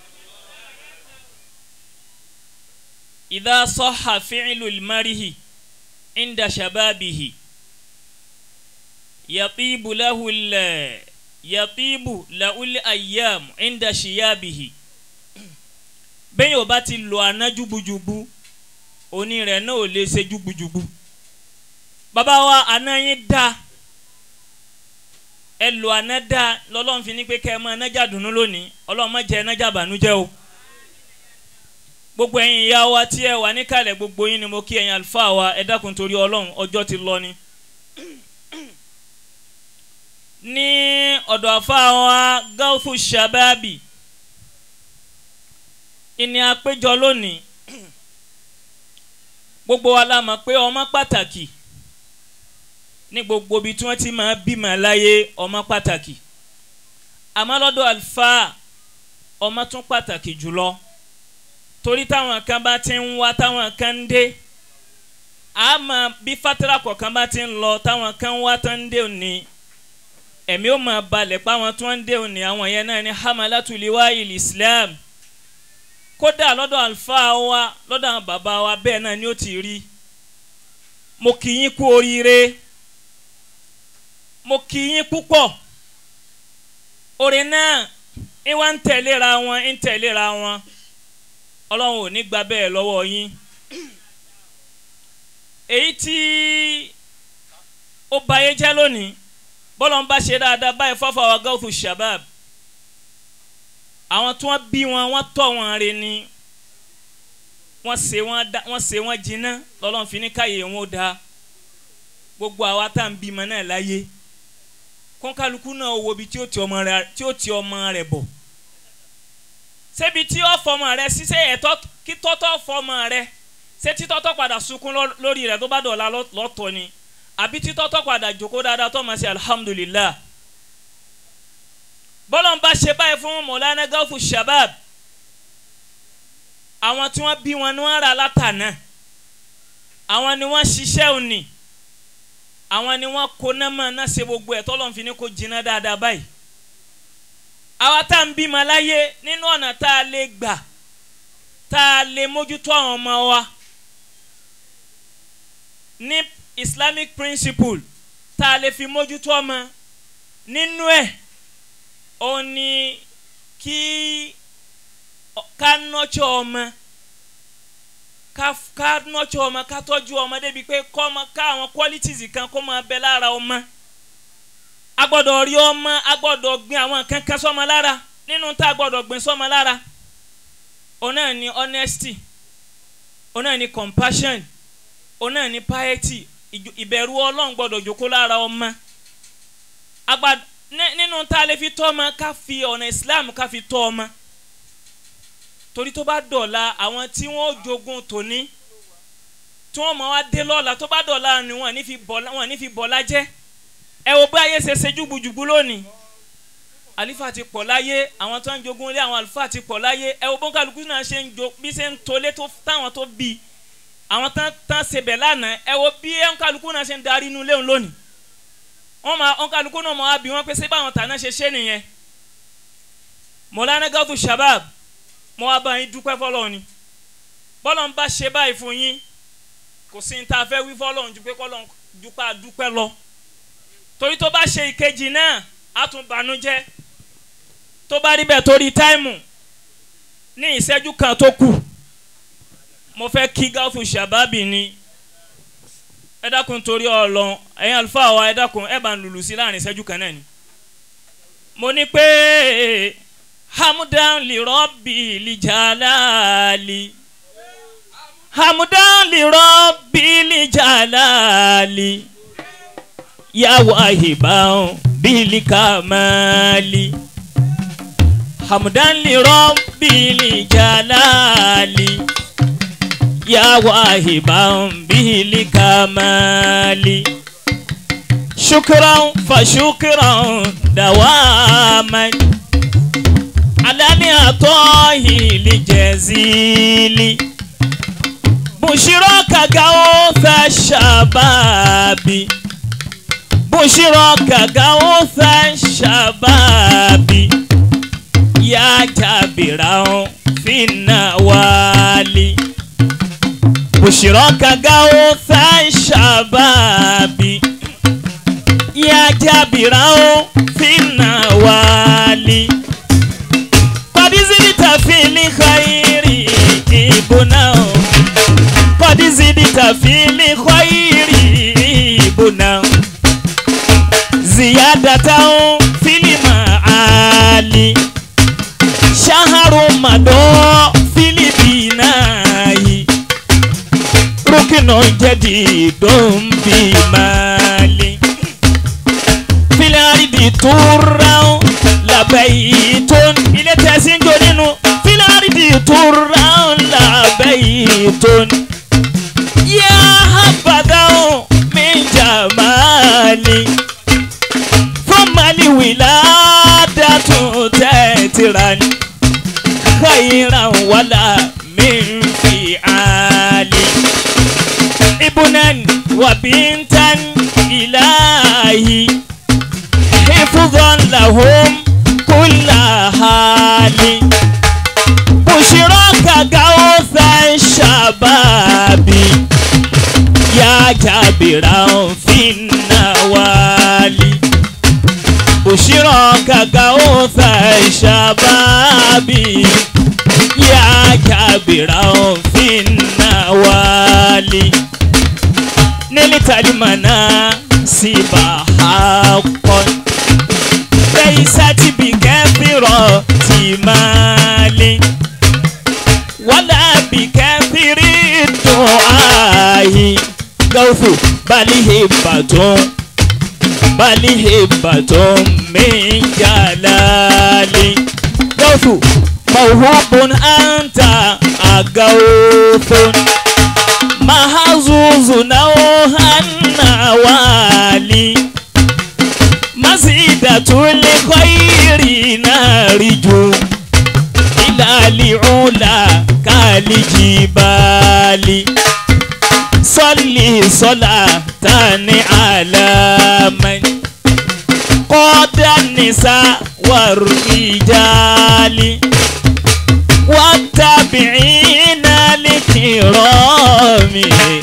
[SPEAKER 5] idha sahha fi'lul marihi inda shababihi yatibu lahu la yatibu lahul ayyam inda shiyabihi bẹ́ẹ̀ yóò bá ti lo àná júbujùbu òní rẹ̀ náà ò lè ṣe júbujùbu bàbá wa àná yín dá ẹ lo àná dá lọ́lọ́run fi ní pé kẹ́ ẹ máa nájà dùnú lónìí ọlọ́run má jẹ́ nájà bànújẹ́ o gbogbo ẹ̀yin ìyá wa tí ẹ wà níkàlẹ̀ gbogbo yín ni mo kí ẹ̀yin àlùfáà wa ẹ dákun torí ọlọ́run ọjọ́ ti lọ ni ní ọ̀dọ̀ àfáà wa gáúfù sábàbí ìní àpéjọ lónìí gbogbo wa la mọ̀ pé ọmọ pàtàkì ní gbogbo ibi tí wọ́n ti máa bímọ láyé ọmọ pàtàkì àmọ́ lọ́dọ̀ àlùfáà ọmọ tún pàtàkì jùlọ torí táwọn kan bá ti ń wá táwọn kan ń dé àmọ́ bí fatira kọ̀ọ̀kan bá ti ń lọ táwọn kan wá tó ń dé òní ẹ̀mí ó máa balẹ̀ pa àwọn tó ń dé òní àwọn yẹn náà ní hamalatuliwa il islam kódà lọ́dọ̀ àlùfáà wa lọ́dọ̀ àwọn bàbá wa bẹ́ẹ̀ náà ni ó ti rí mo kì í yín kú oríire mo kì í yín púpọ̀ orin náà ń wá ń tẹ̀léra wọn ń tẹ̀léra wọn ọlọ́run ò ní gba bẹ́ẹ̀ lọ́wọ́ yín èyí tí ó bayé jẹ́ lónìí bọ́lá ń bá ṣe dáadáa báyìí fọ́fọ́ wa gọ́ọ̀fù shabab àwọn tí wọ́n bí wọn wọ́n tọ́ wọn re ni wọ́n ṣe wọ́n da wọ́n ṣe wọ́n jiná lọ́lọ́run fi ní káyé wọn ó da gbogbo àwa tá à ń bímọ náà láyé kọ́ńkálukú náà wo ibi tí ó ti ọmọ rẹ̀ tí ó ti ọmọ rẹ̀ bọ̀ ṣébi tí ó fọmọ rẹ̀ ṣiṣẹ́ ẹ̀tọ́ kí tọ́tọ́ fọmọ rẹ̀ ṣé títọ́tọ́ padà sunkún lórí rẹ̀ tó bá dọ̀la lọ́tọ̀ ni àbí títọ́tọ́ padà jókòó dáadáa tó máa ṣe alhamdulillah bọ́lọ̀ ń bá ṣe báyìí fún mọ̀lánà gáfù shabab àwọn tí wọ́n bí wọn ni wọ́n rà látànà àwọn ni wọ́n ṣiṣẹ́ òní àwọn ni wọ́n kó náà máa ná ṣe gbogbo ẹ̀ tọ́lọ́ fi ní kó jiná dáadáa báyìí àwa tá à ń bímọ láyé nínú ọ̀nà tá a lè gbà tá a lè mójútó àwọn ọmọ wa ní islamic principle tá a lè fi mójútó ọmọ nínú ẹ̀ ó ní kí ká nọ́tsọ̀ ọmọ ká ká nọ́tsọ̀ ọmọ ká tọ́jú ọmọ débi pé kọ́ ọmọ ká àwọn qualities kan kó máa bẹ lára ọmọ a gbọ́dọ̀ rí ọmọ a gbọ́dọ̀ gbin àwọn kankan sọ́mọ lára nínú tá a gbọ́dọ̀ gbin sọ́mọ lára òun náà ní honesty òun náà ní compassion òun náà ní piety ìbẹ̀rù ọlọ́run gbọ́dọ̀ jókòó lára ọmọ agbad nínú tá a lè fi tọ́ ọmọ ká fi ọ̀nà islam ká fi tọ́ ọmọ torí tó bá dọ̀la àwọn tí wọ́n jogun tòní tí wọ́n mọ̀ wá dé lọ́la tó bá dọ̀la ni wọ́n ní fi bọ̀lá wọ́n ní fi bọ̀lá jẹ́ ẹ wo bí ayé ṣe ṣe jùgbùjùgbù lónìí àlífà ti pọ̀ láyé àwọn tó ń jogun ilé àwọn àlùfáà ti pọ̀ láyé ẹ wo bọ́ńkàlùkù náà ṣe ń jo bí ṣe ń tolé tó táwọn tó bí àwọn tán tán ṣe bẹ̀ lánàá ẹ wo bí bọ́ńkàlùkù náà ṣe ń darí inú léwu lónìí wọ́n máa bọ́ńkàlùkù náà máa bí wọ́n pé ṣé báwọn tàná ṣe ṣe nìyẹn mọ̀lánà gàtú shabab mo wá bá yín dúpẹ́ fọlọ́ ni bọ́lọ̀ ń bá ṣe báyìí fún yín kò sí ní ta fẹ́ wí fọlọ́ ju pé kọ́lọ́ dúpẹ́ dúpẹ́ lọ torí tó bá ṣe ìkejì náà á tún bànújẹ́ tó bá rí bẹ́ẹ̀ torí táìmù ní ìṣẹ́jú kan tó kù mo fẹ́ kí gáfù ṣàbábì ni ẹ dákun torí ọlọ́run ẹ̀yin àlùfáà wa ẹ dákun ẹ bá ń lùlù sí láàrin ìṣẹ́jú kan náà ni mo ní pé hamdan li rabbi li jalali hamdan li rabbi li jalali ya wahiban bil kamali hamdan li rabbi li jalali ya wahiban bil kamali shukran fa shukran dawaman alani atohi li jazili bushiraka gautha shababi bushiraka gautha shababi ya jabira finna wali bushiraka gautha shababi ya jabira finna wali قد زدت في الخير بنا قد زدت في الخير بنا زيادة في المعالي شهر مضى في البناء ركن جديد بمالي في الأرض ترى لبيت ilé tẹ̀sí ń jó nínú fílárìdì tó ra ńlá bẹ́yìí yá àbàdàn mi jàmáàlì fún màlì wìlá dàtún خيرا ولا من فعال ابنا وبنتا إلهي حفظا لهم كل حال بشراك غوث الشباب يا جابرا في النوالي بشراك غوث الشباب يا كبيرا في النوالي نلت المناصب حقا ليست بكثرة مال ولا بكثير الدعاء غوث بل هبة بل هبة من جلال غوث موهوب أنت أغوث محظوظ نوها النوالي مزيدة الخير نارج إلى العلا كالجبال صلي صلاة على من قاد النساء والرجال والتابعين الكرام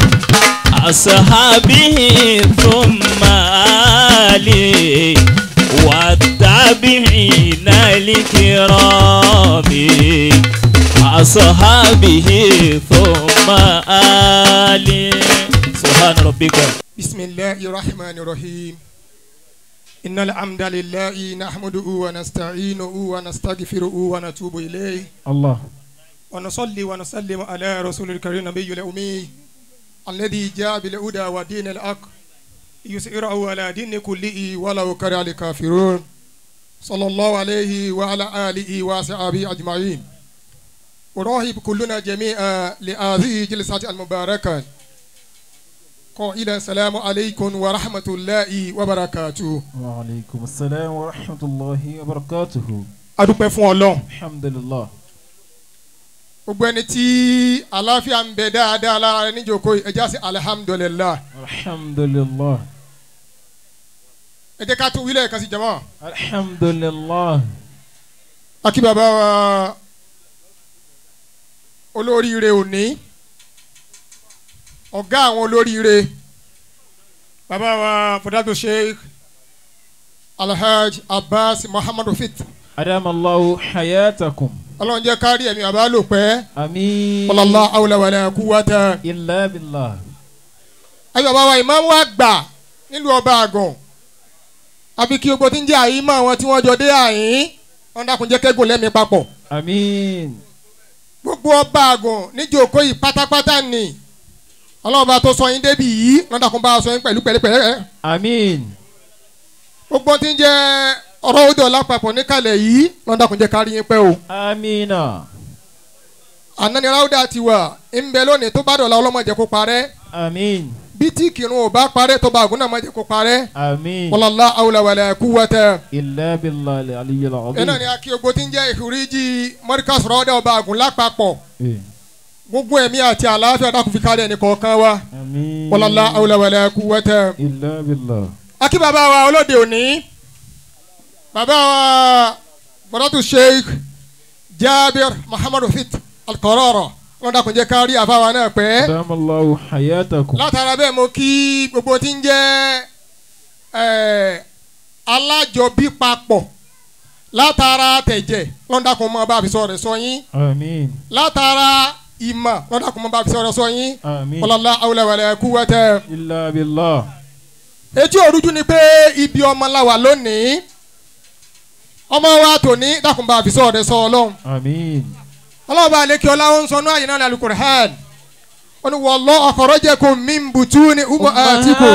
[SPEAKER 5] أصحابه ثم آله والتابعين الكرام أصحابه ثم آله سبحان ربك
[SPEAKER 8] بسم الله الرحمن الرحيم إن الحمد لله نحمده ونستعينه ونستغفره ونتوب إليه
[SPEAKER 6] الله
[SPEAKER 8] ونصلي ونسلم على رسول الكريم نبي الأمي الذي جاء بالهدى ودين الحق يسيره على دين كله ولو كره الكافرون صلى الله عليه وعلى آله وصحبه أجمعين أراهب كلنا جميعا لهذه جلسة المباركة قائلا السلام عليكم ورحمة الله وبركاته
[SPEAKER 7] وعليكم السلام ورحمة الله وبركاته
[SPEAKER 8] adúpẹ́ fún ọlọ́run
[SPEAKER 7] الحمد لله
[SPEAKER 8] gbogbo ẹni tí àlàáfíà ń bẹ dáadáa lára rẹ níjókòó yìí ẹ já sí alihamudulilayi
[SPEAKER 7] الحمد لله
[SPEAKER 8] ẹ jẹ́ ká tún wílẹ̀ kan sí jama
[SPEAKER 7] الحمد لله
[SPEAKER 8] akí bàbá wa olóríire òní ọ̀gá àwọn olóríire bàbá wa fọdàtò sheikh alhaj abbas muhammadu fit
[SPEAKER 7] أدام الله حياتكم
[SPEAKER 8] ọlọ́run jẹ́ kárí ẹ̀mí bàbá lò pẹ́
[SPEAKER 7] آمين
[SPEAKER 8] ọlọ́lá awùlàwàlà kúwàtà
[SPEAKER 7] إلا بالله
[SPEAKER 8] ayé bàbá wa ìmáàmù àgbà nílùú ọba àgàn àbí kí ogbó tí ń jẹ́ àyímọ̀ àwọn tí wọ́n jọ dé àyín wọn dákun jẹ́ kẹ́gùn lẹ́mìí papọ̀
[SPEAKER 7] آمين
[SPEAKER 8] gbogbo ọba àgàn níjókòó yìí pátápátá ni ọlọ́run bá tó sọ yín débi yìí wọn dákun bá a sọ yín pẹ̀lú pẹ̀lẹ́pẹ̀lẹ́
[SPEAKER 7] آمين
[SPEAKER 8] gbogbo tí ń jẹ́ ọ̀rọ̀ òde ọ̀la papọ̀ níkàlẹ̀ yìí wọn dákun jẹ́ kárí yín pẹ́ o
[SPEAKER 7] آمين
[SPEAKER 8] ànáni ráúdà ti wà ń bẹ lónìí tó bá dọ̀la ọlọ́mọdé kó parẹ́
[SPEAKER 7] آمين
[SPEAKER 8] bí tí kìrun ò bá parẹ́ tó bá àgùn náà mọ̀jẹ̀ kó parẹ́
[SPEAKER 7] آمين
[SPEAKER 8] wọlọ́lá awùlàwàlà kúwàtà
[SPEAKER 7] إلا بالله العلي
[SPEAKER 8] ẹ náà ni
[SPEAKER 7] العظيم
[SPEAKER 8] akí ogbó tí ń jẹ́ ìhùríjì mọ́ríkàs rọ́ọ̀dà ọba àgùn lápapọ̀
[SPEAKER 7] إيه.
[SPEAKER 8] gbogbo ẹ̀mí àti àlàáfíà dákun fi kárí ẹnì kọ̀ọ̀kan wa
[SPEAKER 7] آمين
[SPEAKER 8] wọlọ́lá awùlàwàlà kúwàtà.
[SPEAKER 7] إلا بالله
[SPEAKER 8] akí bàbá wa olóde òní bàbá wa bọ́dọ̀tù sheikh jabir muhammadu fit alkọ̀rọ̀rọ̀ wọn dàkún jẹ́ kárí àfáwa náà pẹ́
[SPEAKER 7] أدام الله حياتكم
[SPEAKER 8] látara bẹ́ẹ̀ mo kí gbogbo tí ń jẹ́ ẹ̀, alájọbí papọ̀ látara tẹ̀jẹ̀ wọn dàkún mọ́ bá fi sọ rẹ̀ sọ yín
[SPEAKER 7] آمين
[SPEAKER 8] látara ìmọ̀ wọn dàkún mọ́ bá fi sọ rẹ̀ sọ yín
[SPEAKER 7] آمين
[SPEAKER 8] ọlọ́lá awúlẹ̀wẹ̀lẹ̀ kú wẹ́tẹ́
[SPEAKER 7] إلا بالله
[SPEAKER 8] etí òrújú ni pé ibi ọmọ la wà lónìí ọmọ wa tòní dàkún bá fi sọ rẹ̀ sọ ọlọ́run
[SPEAKER 7] آمين
[SPEAKER 8] ọlọ́run bá lè kí ọlá ó ń sọ náà yìí náà ní alukur'an ó ní wallahu akhrajakum min butuni ummahatikum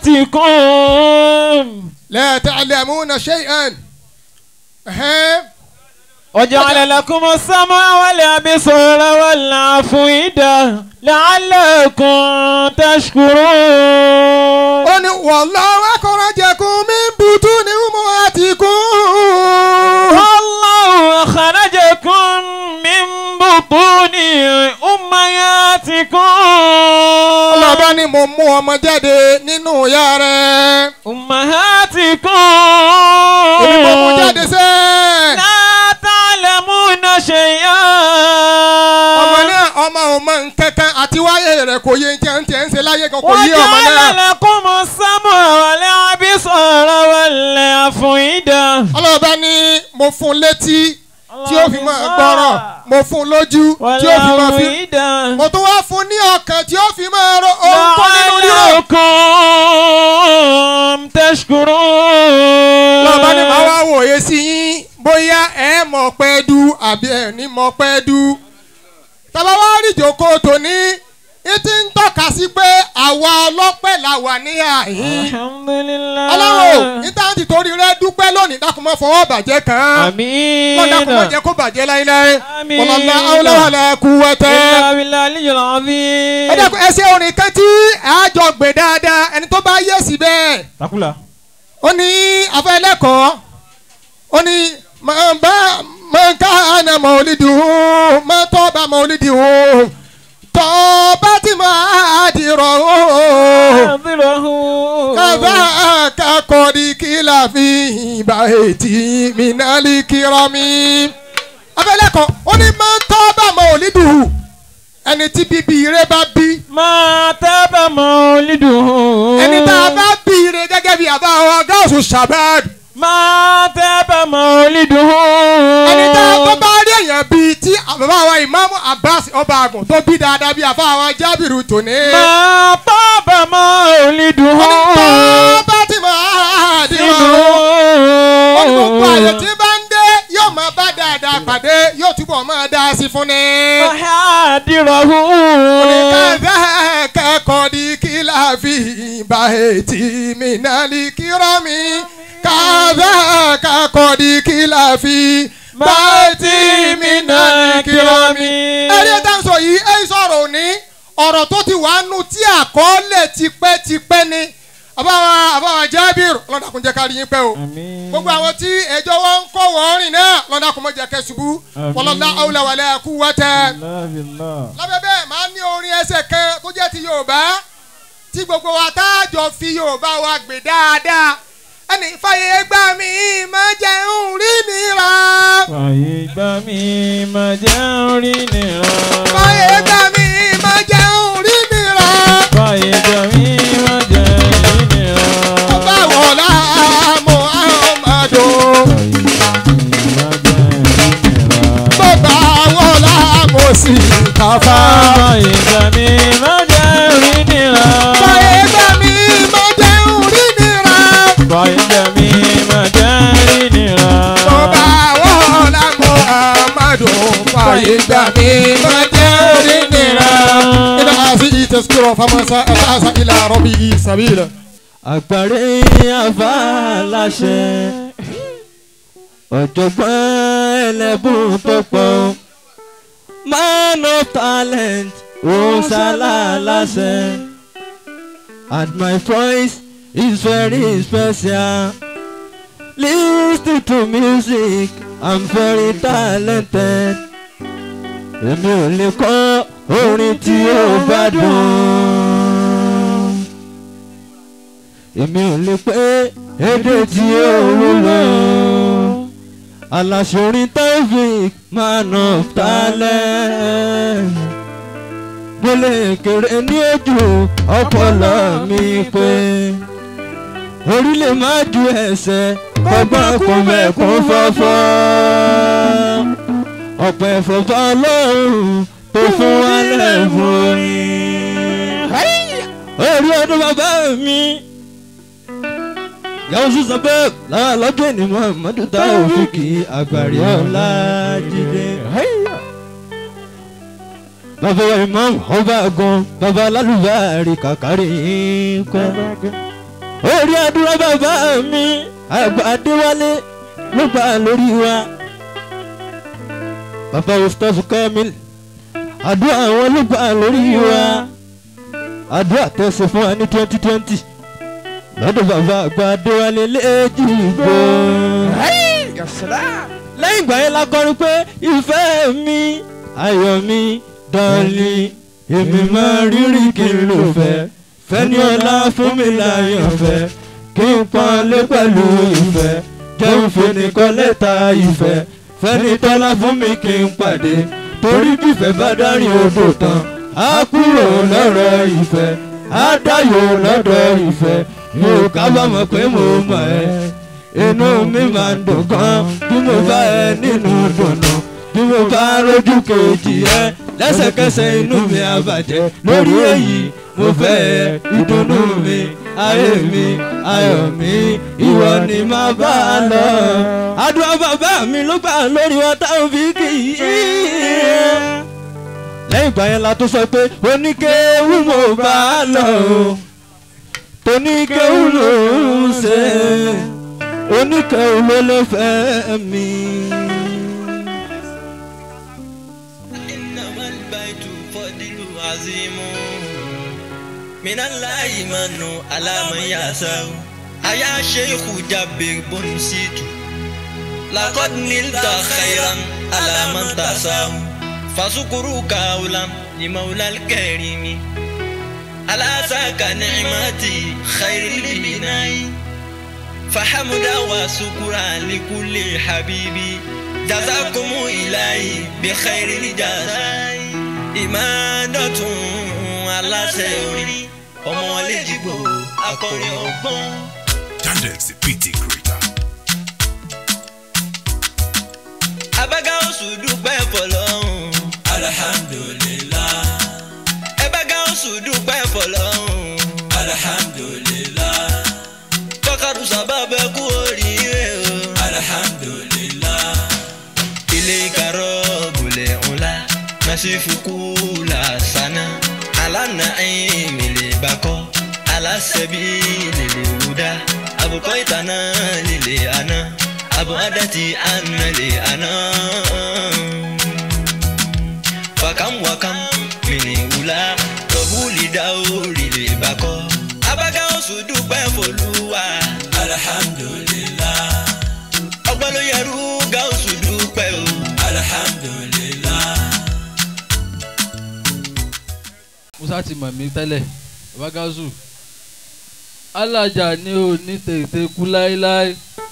[SPEAKER 7] أمهاتكم
[SPEAKER 8] la ta'lamuna shay'an. Ẹ̀hẹ́n.
[SPEAKER 7] وجعل لكم السمع والأبصار والأفئدة لعلكم تشكرون
[SPEAKER 8] ó ní wallahu akhrajakum min butuni ummahatikum.
[SPEAKER 7] والله أخرجكم من
[SPEAKER 1] بطون أمهاتكم
[SPEAKER 8] ọlọ́ba ni mo mú ọmọ jáde nínú ìyá rẹ̀.
[SPEAKER 1] أمهاتكم
[SPEAKER 8] èmi mo mú jáde sẹ́.
[SPEAKER 1] لا تعلمون شيئا
[SPEAKER 8] ọmọ náà ọmọ ò mọ nǹkankan àti wáyé rẹ̀ kò yé jẹ́ ń tẹ́ ń ṣe láyé kan kò yé ọmọ
[SPEAKER 1] وجعل
[SPEAKER 8] náà.
[SPEAKER 1] لكم السمع والأبصار والأفئدة
[SPEAKER 8] ọlọ́ba ni mo fún un létí tí ó fi máa gbọ́rọ̀ mo fún un lójú tí ó fi máa fi.
[SPEAKER 1] والأفئدة
[SPEAKER 8] mo tún wá fún un ní ọkàn tí ó fi máa ro ohun tó nínú rírò.
[SPEAKER 1] لعلكم تشكرون
[SPEAKER 8] lọ́ba ni màá wá wòye sí yín bóyá ẹ mọ̀ pẹ́ dú àbí ẹ ní mọ̀ pẹ́ dú. tàbá wá rí ìjókòó tòní ìtì ń tọ́ka sí pé àwa ọlọ́pẹ́ là wà ní àhín.
[SPEAKER 1] الحمد لله
[SPEAKER 8] ọlọ́run ìtàǹtì torí rẹ dúpẹ́ lónìí dákun mọ́ fọwọ́ bàjẹ́ kan. wọ́n dákun mọ́
[SPEAKER 1] آمين
[SPEAKER 8] jẹ́ kó bàjẹ́ láíláí.
[SPEAKER 1] آمين
[SPEAKER 8] wọ́lọ́lá awúláwàlá kú wẹ́tẹ́.
[SPEAKER 1] إلا بالله العلي العظيم
[SPEAKER 8] ẹ dákun ẹ ṣe orin kan tí àjọ gbé dáadáa ẹni tó bá yé sí bẹ́ẹ̀.
[SPEAKER 7] takula.
[SPEAKER 8] ó ní afẹ́ ẹlẹ́kọ̀ọ́ ó ní máa bá máa ká àná mọ̀lídìí máa tọ́ bá mọ̀lídìí tọ́ bá ti máa dìrọ̀
[SPEAKER 1] أنظره
[SPEAKER 8] kàbá kakọ̀dí kìlà fi ìbá ètí mìnàlí kìrọ̀mì. afẹ́ ẹlẹ́kọ̀ọ́ ó ní máa tọ́ bá mọ̀lídìí ẹni tí bíbí ire bá bí
[SPEAKER 1] ما تاب مولده
[SPEAKER 8] ẹni tá a bá bí ire gẹ́gẹ́ bí àbá wa gáàsù shabad.
[SPEAKER 1] ما تاب مولده
[SPEAKER 8] ẹni tá a tó bá rí èèyàn bíi tí bàbá wa ìmáàmù abbas ọba àgùn tó bí dáadáa bíi àfa wa jábìrù tòní.
[SPEAKER 1] ما طاب مولده
[SPEAKER 8] onítọ́ bá ti máa di wọn. ó ní gbogbo àyè tí bá ń dé yóò máa bá dáadáa pàdé yóò túbọ̀ máa dá sí fún ni.
[SPEAKER 1] محادره
[SPEAKER 8] oníkàdá kẹ́kọ̀ọ́ di kílà fi bá etí mi náà lè kírọ́ mi. kàdá kẹ́kọ̀ọ́ di kílà fi bá etí mi náà lè kírọ́ mi. ẹ̀rí ẹ̀dá ń sọ yìí ẹ̀ sọ̀rọ̀ òní ọ̀rọ̀ tó ti wà nù tí àkọọ́lẹ̀ tipẹ́tipẹ́ ni àbáwá àbáwá jábìrì lọ́dà kún jẹ́ ká rí yín pẹ́ o gbogbo àwọn tí ẹjọ́ wọn ń kọ́ wọ́n rìn náà lọ́dà kún mọ́ jẹ́ kẹ́ ṣubú wọlọ́dà awúlẹ̀wàlẹ̀ kú wọ́tẹ́ lábẹ́ bẹ́ẹ̀ máa ń ní orin ẹsẹ̀ kan tó jẹ́ ti yorùbá tí gbogbo wa tá a jọ fi yorùbá wa gbé dáadáa ẹnì fàyè gbà mí máa jẹun rí nira
[SPEAKER 1] fàyè gbà mí má jẹ́ orí nìra.
[SPEAKER 8] fàyè gbà mí máa jẹun rí nira
[SPEAKER 1] fàyè gbà mí má jẹ́ orí nìra.
[SPEAKER 8] ọba wọlá muhammadu bàbá wọlá mùsítàfà
[SPEAKER 1] fàyè gbà mí má jẹ́ orí nìra.
[SPEAKER 8] fàyè gbà mí máa jẹun rí nira
[SPEAKER 1] fàyè gbà mí má jẹ́ orí nìra.
[SPEAKER 8] bàbá wọlá muhammadu fàyè gbà mí máa jẹun rí nira. إلى هذه تذكرة فمن ساء فأس إلى ربه سبيلا
[SPEAKER 1] àgbàre àfa láṣẹ ọ̀jọ̀gbọ́n ẹlẹ́bùn tó pọ̀ man of talent òǹsàlà láṣẹ and my voice is very special lis to music i'm very talented èmi ò lè kọ́ orin tí ó bá dùn èmi ò lè pé èdè tí ó wúlò aláṣọrin taofik man of talent mo lè kéré ní ojú ọpọlọ mi pé orí lè má ju ẹsẹ̀ kọ́gbọ́n kò mẹ́kún fọ́fọ́ ọ̀pọ̀ ẹ̀fọ́fọ́ ọlọ́run tó fún wa lẹ́bùn orin orí ọdún bàbá mi yàwó sísan pé lára lọ́jọ́ ní muhammadu tá òfin kì í àgbàrí ọ̀la jíde. bàbá wa imam ọba gan bàbá alálùbáàrí kàkàrí kọ́. orí àdúrà bàbá mi àgbà adéwálé ló gbà lórí wa. bàbá ustaz kamil àdúrà àwọn ló gbà lórí wa. àdúrà tẹ̀sí fún wa ní twenty twenty lọ́dọ̀ bàbá àgbà adéwálé léjìgbò. lẹ́yìn ìgbà yẹn la kọrin pé ìfẹ́ mi ayọ̀ mi dọ́ọ̀lì èmi máa rírì kí n lò fẹ́ fẹ́ni ọlá fún mi láyọ̀ fẹ́ kí n pọ́nlé pẹ̀lú ìfẹ́ jẹun fènìkan lẹ́ta ìfẹ́ fẹ́ni tọ́lá fún mi kí n pàdé torí bífẹ́ bá dárí odò tán á kúrò lọ́rọ̀ ìfẹ́ á dáyọ̀ lọ́dọ̀ ìfẹ́ mi ò kábàámọ̀ pé mo mọ̀ ẹ́ inú mi máa ń dùn gan bí mo bá ẹ nínú dùnú bí mo bá rójú kejì ẹ lẹ́sẹ̀kẹsẹ̀ inú mi á bàjẹ́ lórí èyí mo fẹ́ ẹ ìdùnnú mi ayé mi ayọ̀ mi ìwọ ni màá bá a lọ. àdúrà bàbá mi ló gbà lórí wọn táwọn fi kì í. lẹ́yìn ìgbà yẹn la tó sọ pé oníkéwù mo bá a lọ o toníkéwù ló ń ṣe oníkéwù ló ló fẹ́ mi.
[SPEAKER 9] إنما البيت فضل عظيم من الله من على من يسار أيا شيخ جبر بن سيتو لقد نلت خيرا على من تسار فشكرك أولى لمولى الكريم على ساك نعمتي خير البناء فحمد وشكرا لكل حبيبي جزاكم إلهي بخير الجزاء إمادة aláṣẹ orin ọmọ lẹ́jìgbò akọrin ọgbọ́n.
[SPEAKER 10] Tandex the PT creator.
[SPEAKER 9] abága oṣù dúpẹ́ fọlọ́hún. alhamdulilah. ẹbága oṣù dúpẹ́ fọlọ́hún. alhamdulilah. kọ́kàdù sábàbẹ̀ kú oríire o. alhamdulilah. ilé ìkàrọ̀ bùlẹ̀ ńlá nasifuku la sana alana imile bako alasebi lele wuda abukọ itana lele ana abu adati ana le ana fakam wakam mini wula tọbuli daori le bako abaga oṣù dúpẹ́ fọlùwà alhamdulilah ọgbọ́n ló yẹrù ga oṣù dúpẹ́ o alhamdulilah.
[SPEAKER 11] musa ti mọ̀ mí tẹ́lẹ̀ babagazu alájà ni ò ní tètè kú láéláé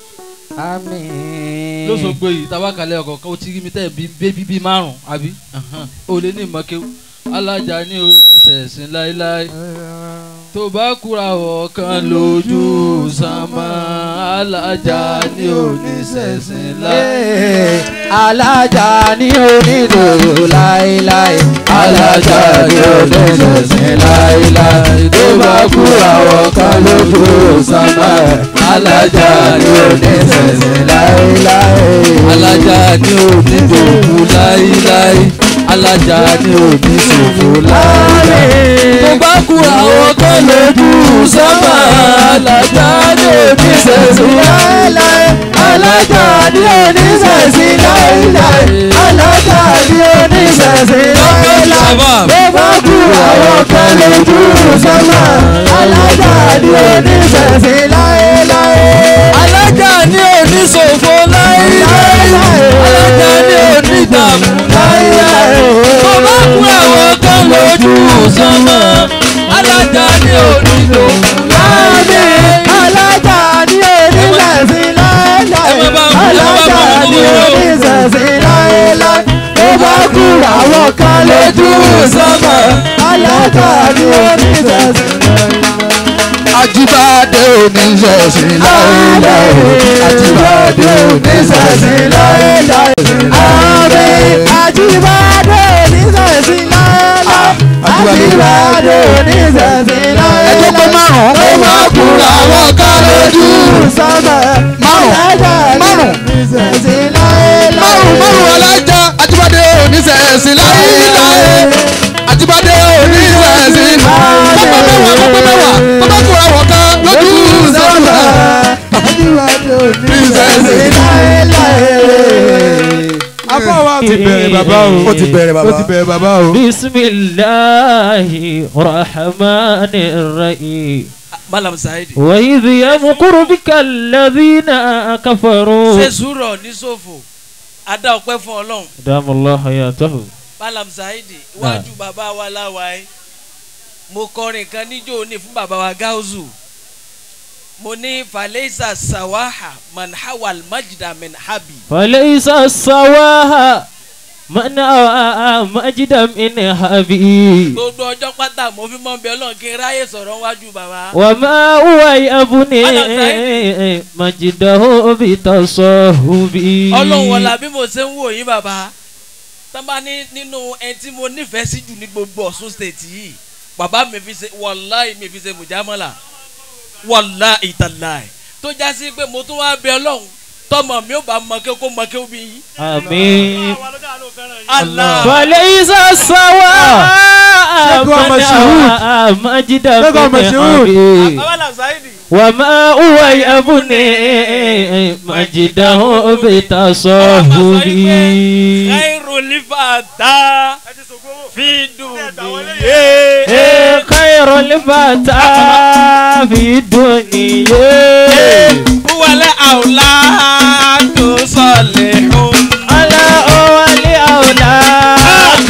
[SPEAKER 4] àmín.
[SPEAKER 11] lóṣogbo yìí tabakalẹ̀ ọkọ̀ kan ó ti rí mi tẹ́ bí bébí bíi márùn-ún àbí ó lé ní ìmọ̀kéwù alájà ni ò ní sẹ̀sìn láéláé tó bá kúra ọ̀kan lójú sánmọ́ alájà ni ò ní sẹ̀sìn láéláé.
[SPEAKER 4] alájà ni onídòwò láéláé alájà ni oníṣẹ̀ṣẹ̀ láéláé tó bá kú àwọn kan lójú sánmà alájà ni oníṣẹ̀ṣẹ̀ láéláé.
[SPEAKER 11] alájà ni ò ní dòwú láéláé alájà ni ò ní ṣòfò láéláé. tó bá kú àwọn kan lójú sánmà alájà ni ò ní ṣẹ̀ṣẹ̀ láéláé.
[SPEAKER 4] alájà ni oníṣẹ̀ṣẹ̀ láéláé alájà ni oníṣẹ̀ṣẹ̀ láéláé tó bá kú àwọn kan lójú sánmà alájà ni oníṣẹ̀ṣẹ̀ láéláé.
[SPEAKER 11] alájà ni ò ní ṣòfò láéláé. alájà ni ò ní dààmú láéláé. tó bá kú àwọn kan lójú sánmà alájà ni ò ní dòwú láéláé.
[SPEAKER 4] alájà ni oníṣẹ̀ṣẹ̀ láéláé alájà ni oníṣẹ̀ṣẹ̀ láéláé tó bá kú àwọn kan lójú sánmà alájà ni oníṣẹ̀ṣẹ̀
[SPEAKER 2] Ajíbádé oníṣẹ̀ṣin láéláé. Ajíbádé oníṣẹ̀ṣin láéláé.
[SPEAKER 4] Àmín Ajíbádé oníṣẹ̀ṣin láéláé. Ajíbádé oníṣẹ̀ṣin láéláé.
[SPEAKER 2] Ẹjọ́ pé márùn-ún ó máa kúra àwọn kan lójú.
[SPEAKER 4] Sọ́mọ̀
[SPEAKER 2] Márùn-ún márùn-ún
[SPEAKER 4] oníṣẹ̀ṣin láéláé.
[SPEAKER 2] márùn-ún márùn-ún alájà Ajíbádé oníṣẹ̀ṣin láéláé. Ajíbádé oníṣẹ̀ṣin pápá mẹ́wàá pápá mẹ́wàá tó bá kúra àwọn kan lójú sọ́mà.
[SPEAKER 4] Ajíbádé oníṣẹ̀ṣin láéláé.
[SPEAKER 3] afọwọ́ ti bẹ̀rẹ̀ bàbá o
[SPEAKER 2] Ó ti bẹ̀rẹ̀ bàbá.
[SPEAKER 3] ó ti bẹ̀rẹ̀ bàbá o.
[SPEAKER 1] bisimilahi rahmani rahim.
[SPEAKER 12] malam saidi.
[SPEAKER 1] وإذ يمكر بك الذين كفروا
[SPEAKER 12] ṣe sùúrọ̀ ní ṣòfò adá ọpẹ́ fún ọlọ́run
[SPEAKER 1] دام الله حياته
[SPEAKER 12] malam saidi iwájú bàbá wa láwàá mo kọrin kan níjó ní fún bàbá wa gáúzù mo ní falẹ́sà sawaha manhawal majida minhabi.
[SPEAKER 1] فليس السواها من أوى مجدا من حبي
[SPEAKER 12] gbogbo ọjọ́ pátá mo fi mọ́ bí ọlọ́run kí n ráyè sọ̀rọ̀ wájú bàbá.
[SPEAKER 1] وما هو يبني مجده بتصهبي
[SPEAKER 12] ọlọ́run wọlá bí mo ṣe ń wò yín bàbá tán bá ní nínú ẹni tí mo nífẹ̀ẹ́ sí jù ní gbogbo ọ̀ṣun state yìí bàbá mi fi ṣe wàláì mi fi ṣe mùjámọ́là wàláì tàláì tó já sí pé mo tún wá bẹ ọlọ́run tọmọ mi ò bá mọ kí kó mọ kí ó bí yín.
[SPEAKER 1] آمين
[SPEAKER 12] Allah.
[SPEAKER 1] فليس السواء
[SPEAKER 4] Ṣẹ́gun ọmọ
[SPEAKER 1] من
[SPEAKER 4] Ṣehud.
[SPEAKER 1] أوى مجدا
[SPEAKER 4] Ṣẹ́gun ọmọ
[SPEAKER 1] من
[SPEAKER 4] Ṣehud.
[SPEAKER 1] حبي
[SPEAKER 12] Bàbá Saidi.
[SPEAKER 1] وما هو يبني مجده بتصهبي
[SPEAKER 12] khairu lifata fi dunya.
[SPEAKER 1] خير الفتى في الدنيا
[SPEAKER 12] wàlẹ̀ àwòlá tó sọ̀lẹ̀ hùn.
[SPEAKER 1] على أول أولاد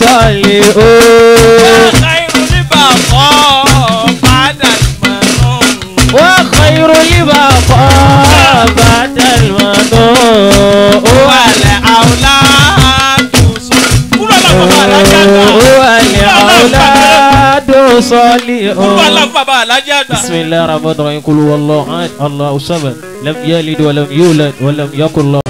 [SPEAKER 1] صالحون
[SPEAKER 12] khairu libaqo ba'da al-manun.
[SPEAKER 1] وخير البقاء بعد المنون
[SPEAKER 12] wàlẹ̀ àwòlá tó sọ̀lẹ̀. kúrò lọ́kọ̀ bá alájà àgbà.
[SPEAKER 1] والأولاد
[SPEAKER 12] kúrò
[SPEAKER 1] صالحون
[SPEAKER 12] lọ́kọ̀ bá alájà àgbà.
[SPEAKER 1] بسم الله الرحمن الرحيم قل هو الله أحد الله الصمد لم يلد ولم يولد ولم يكن له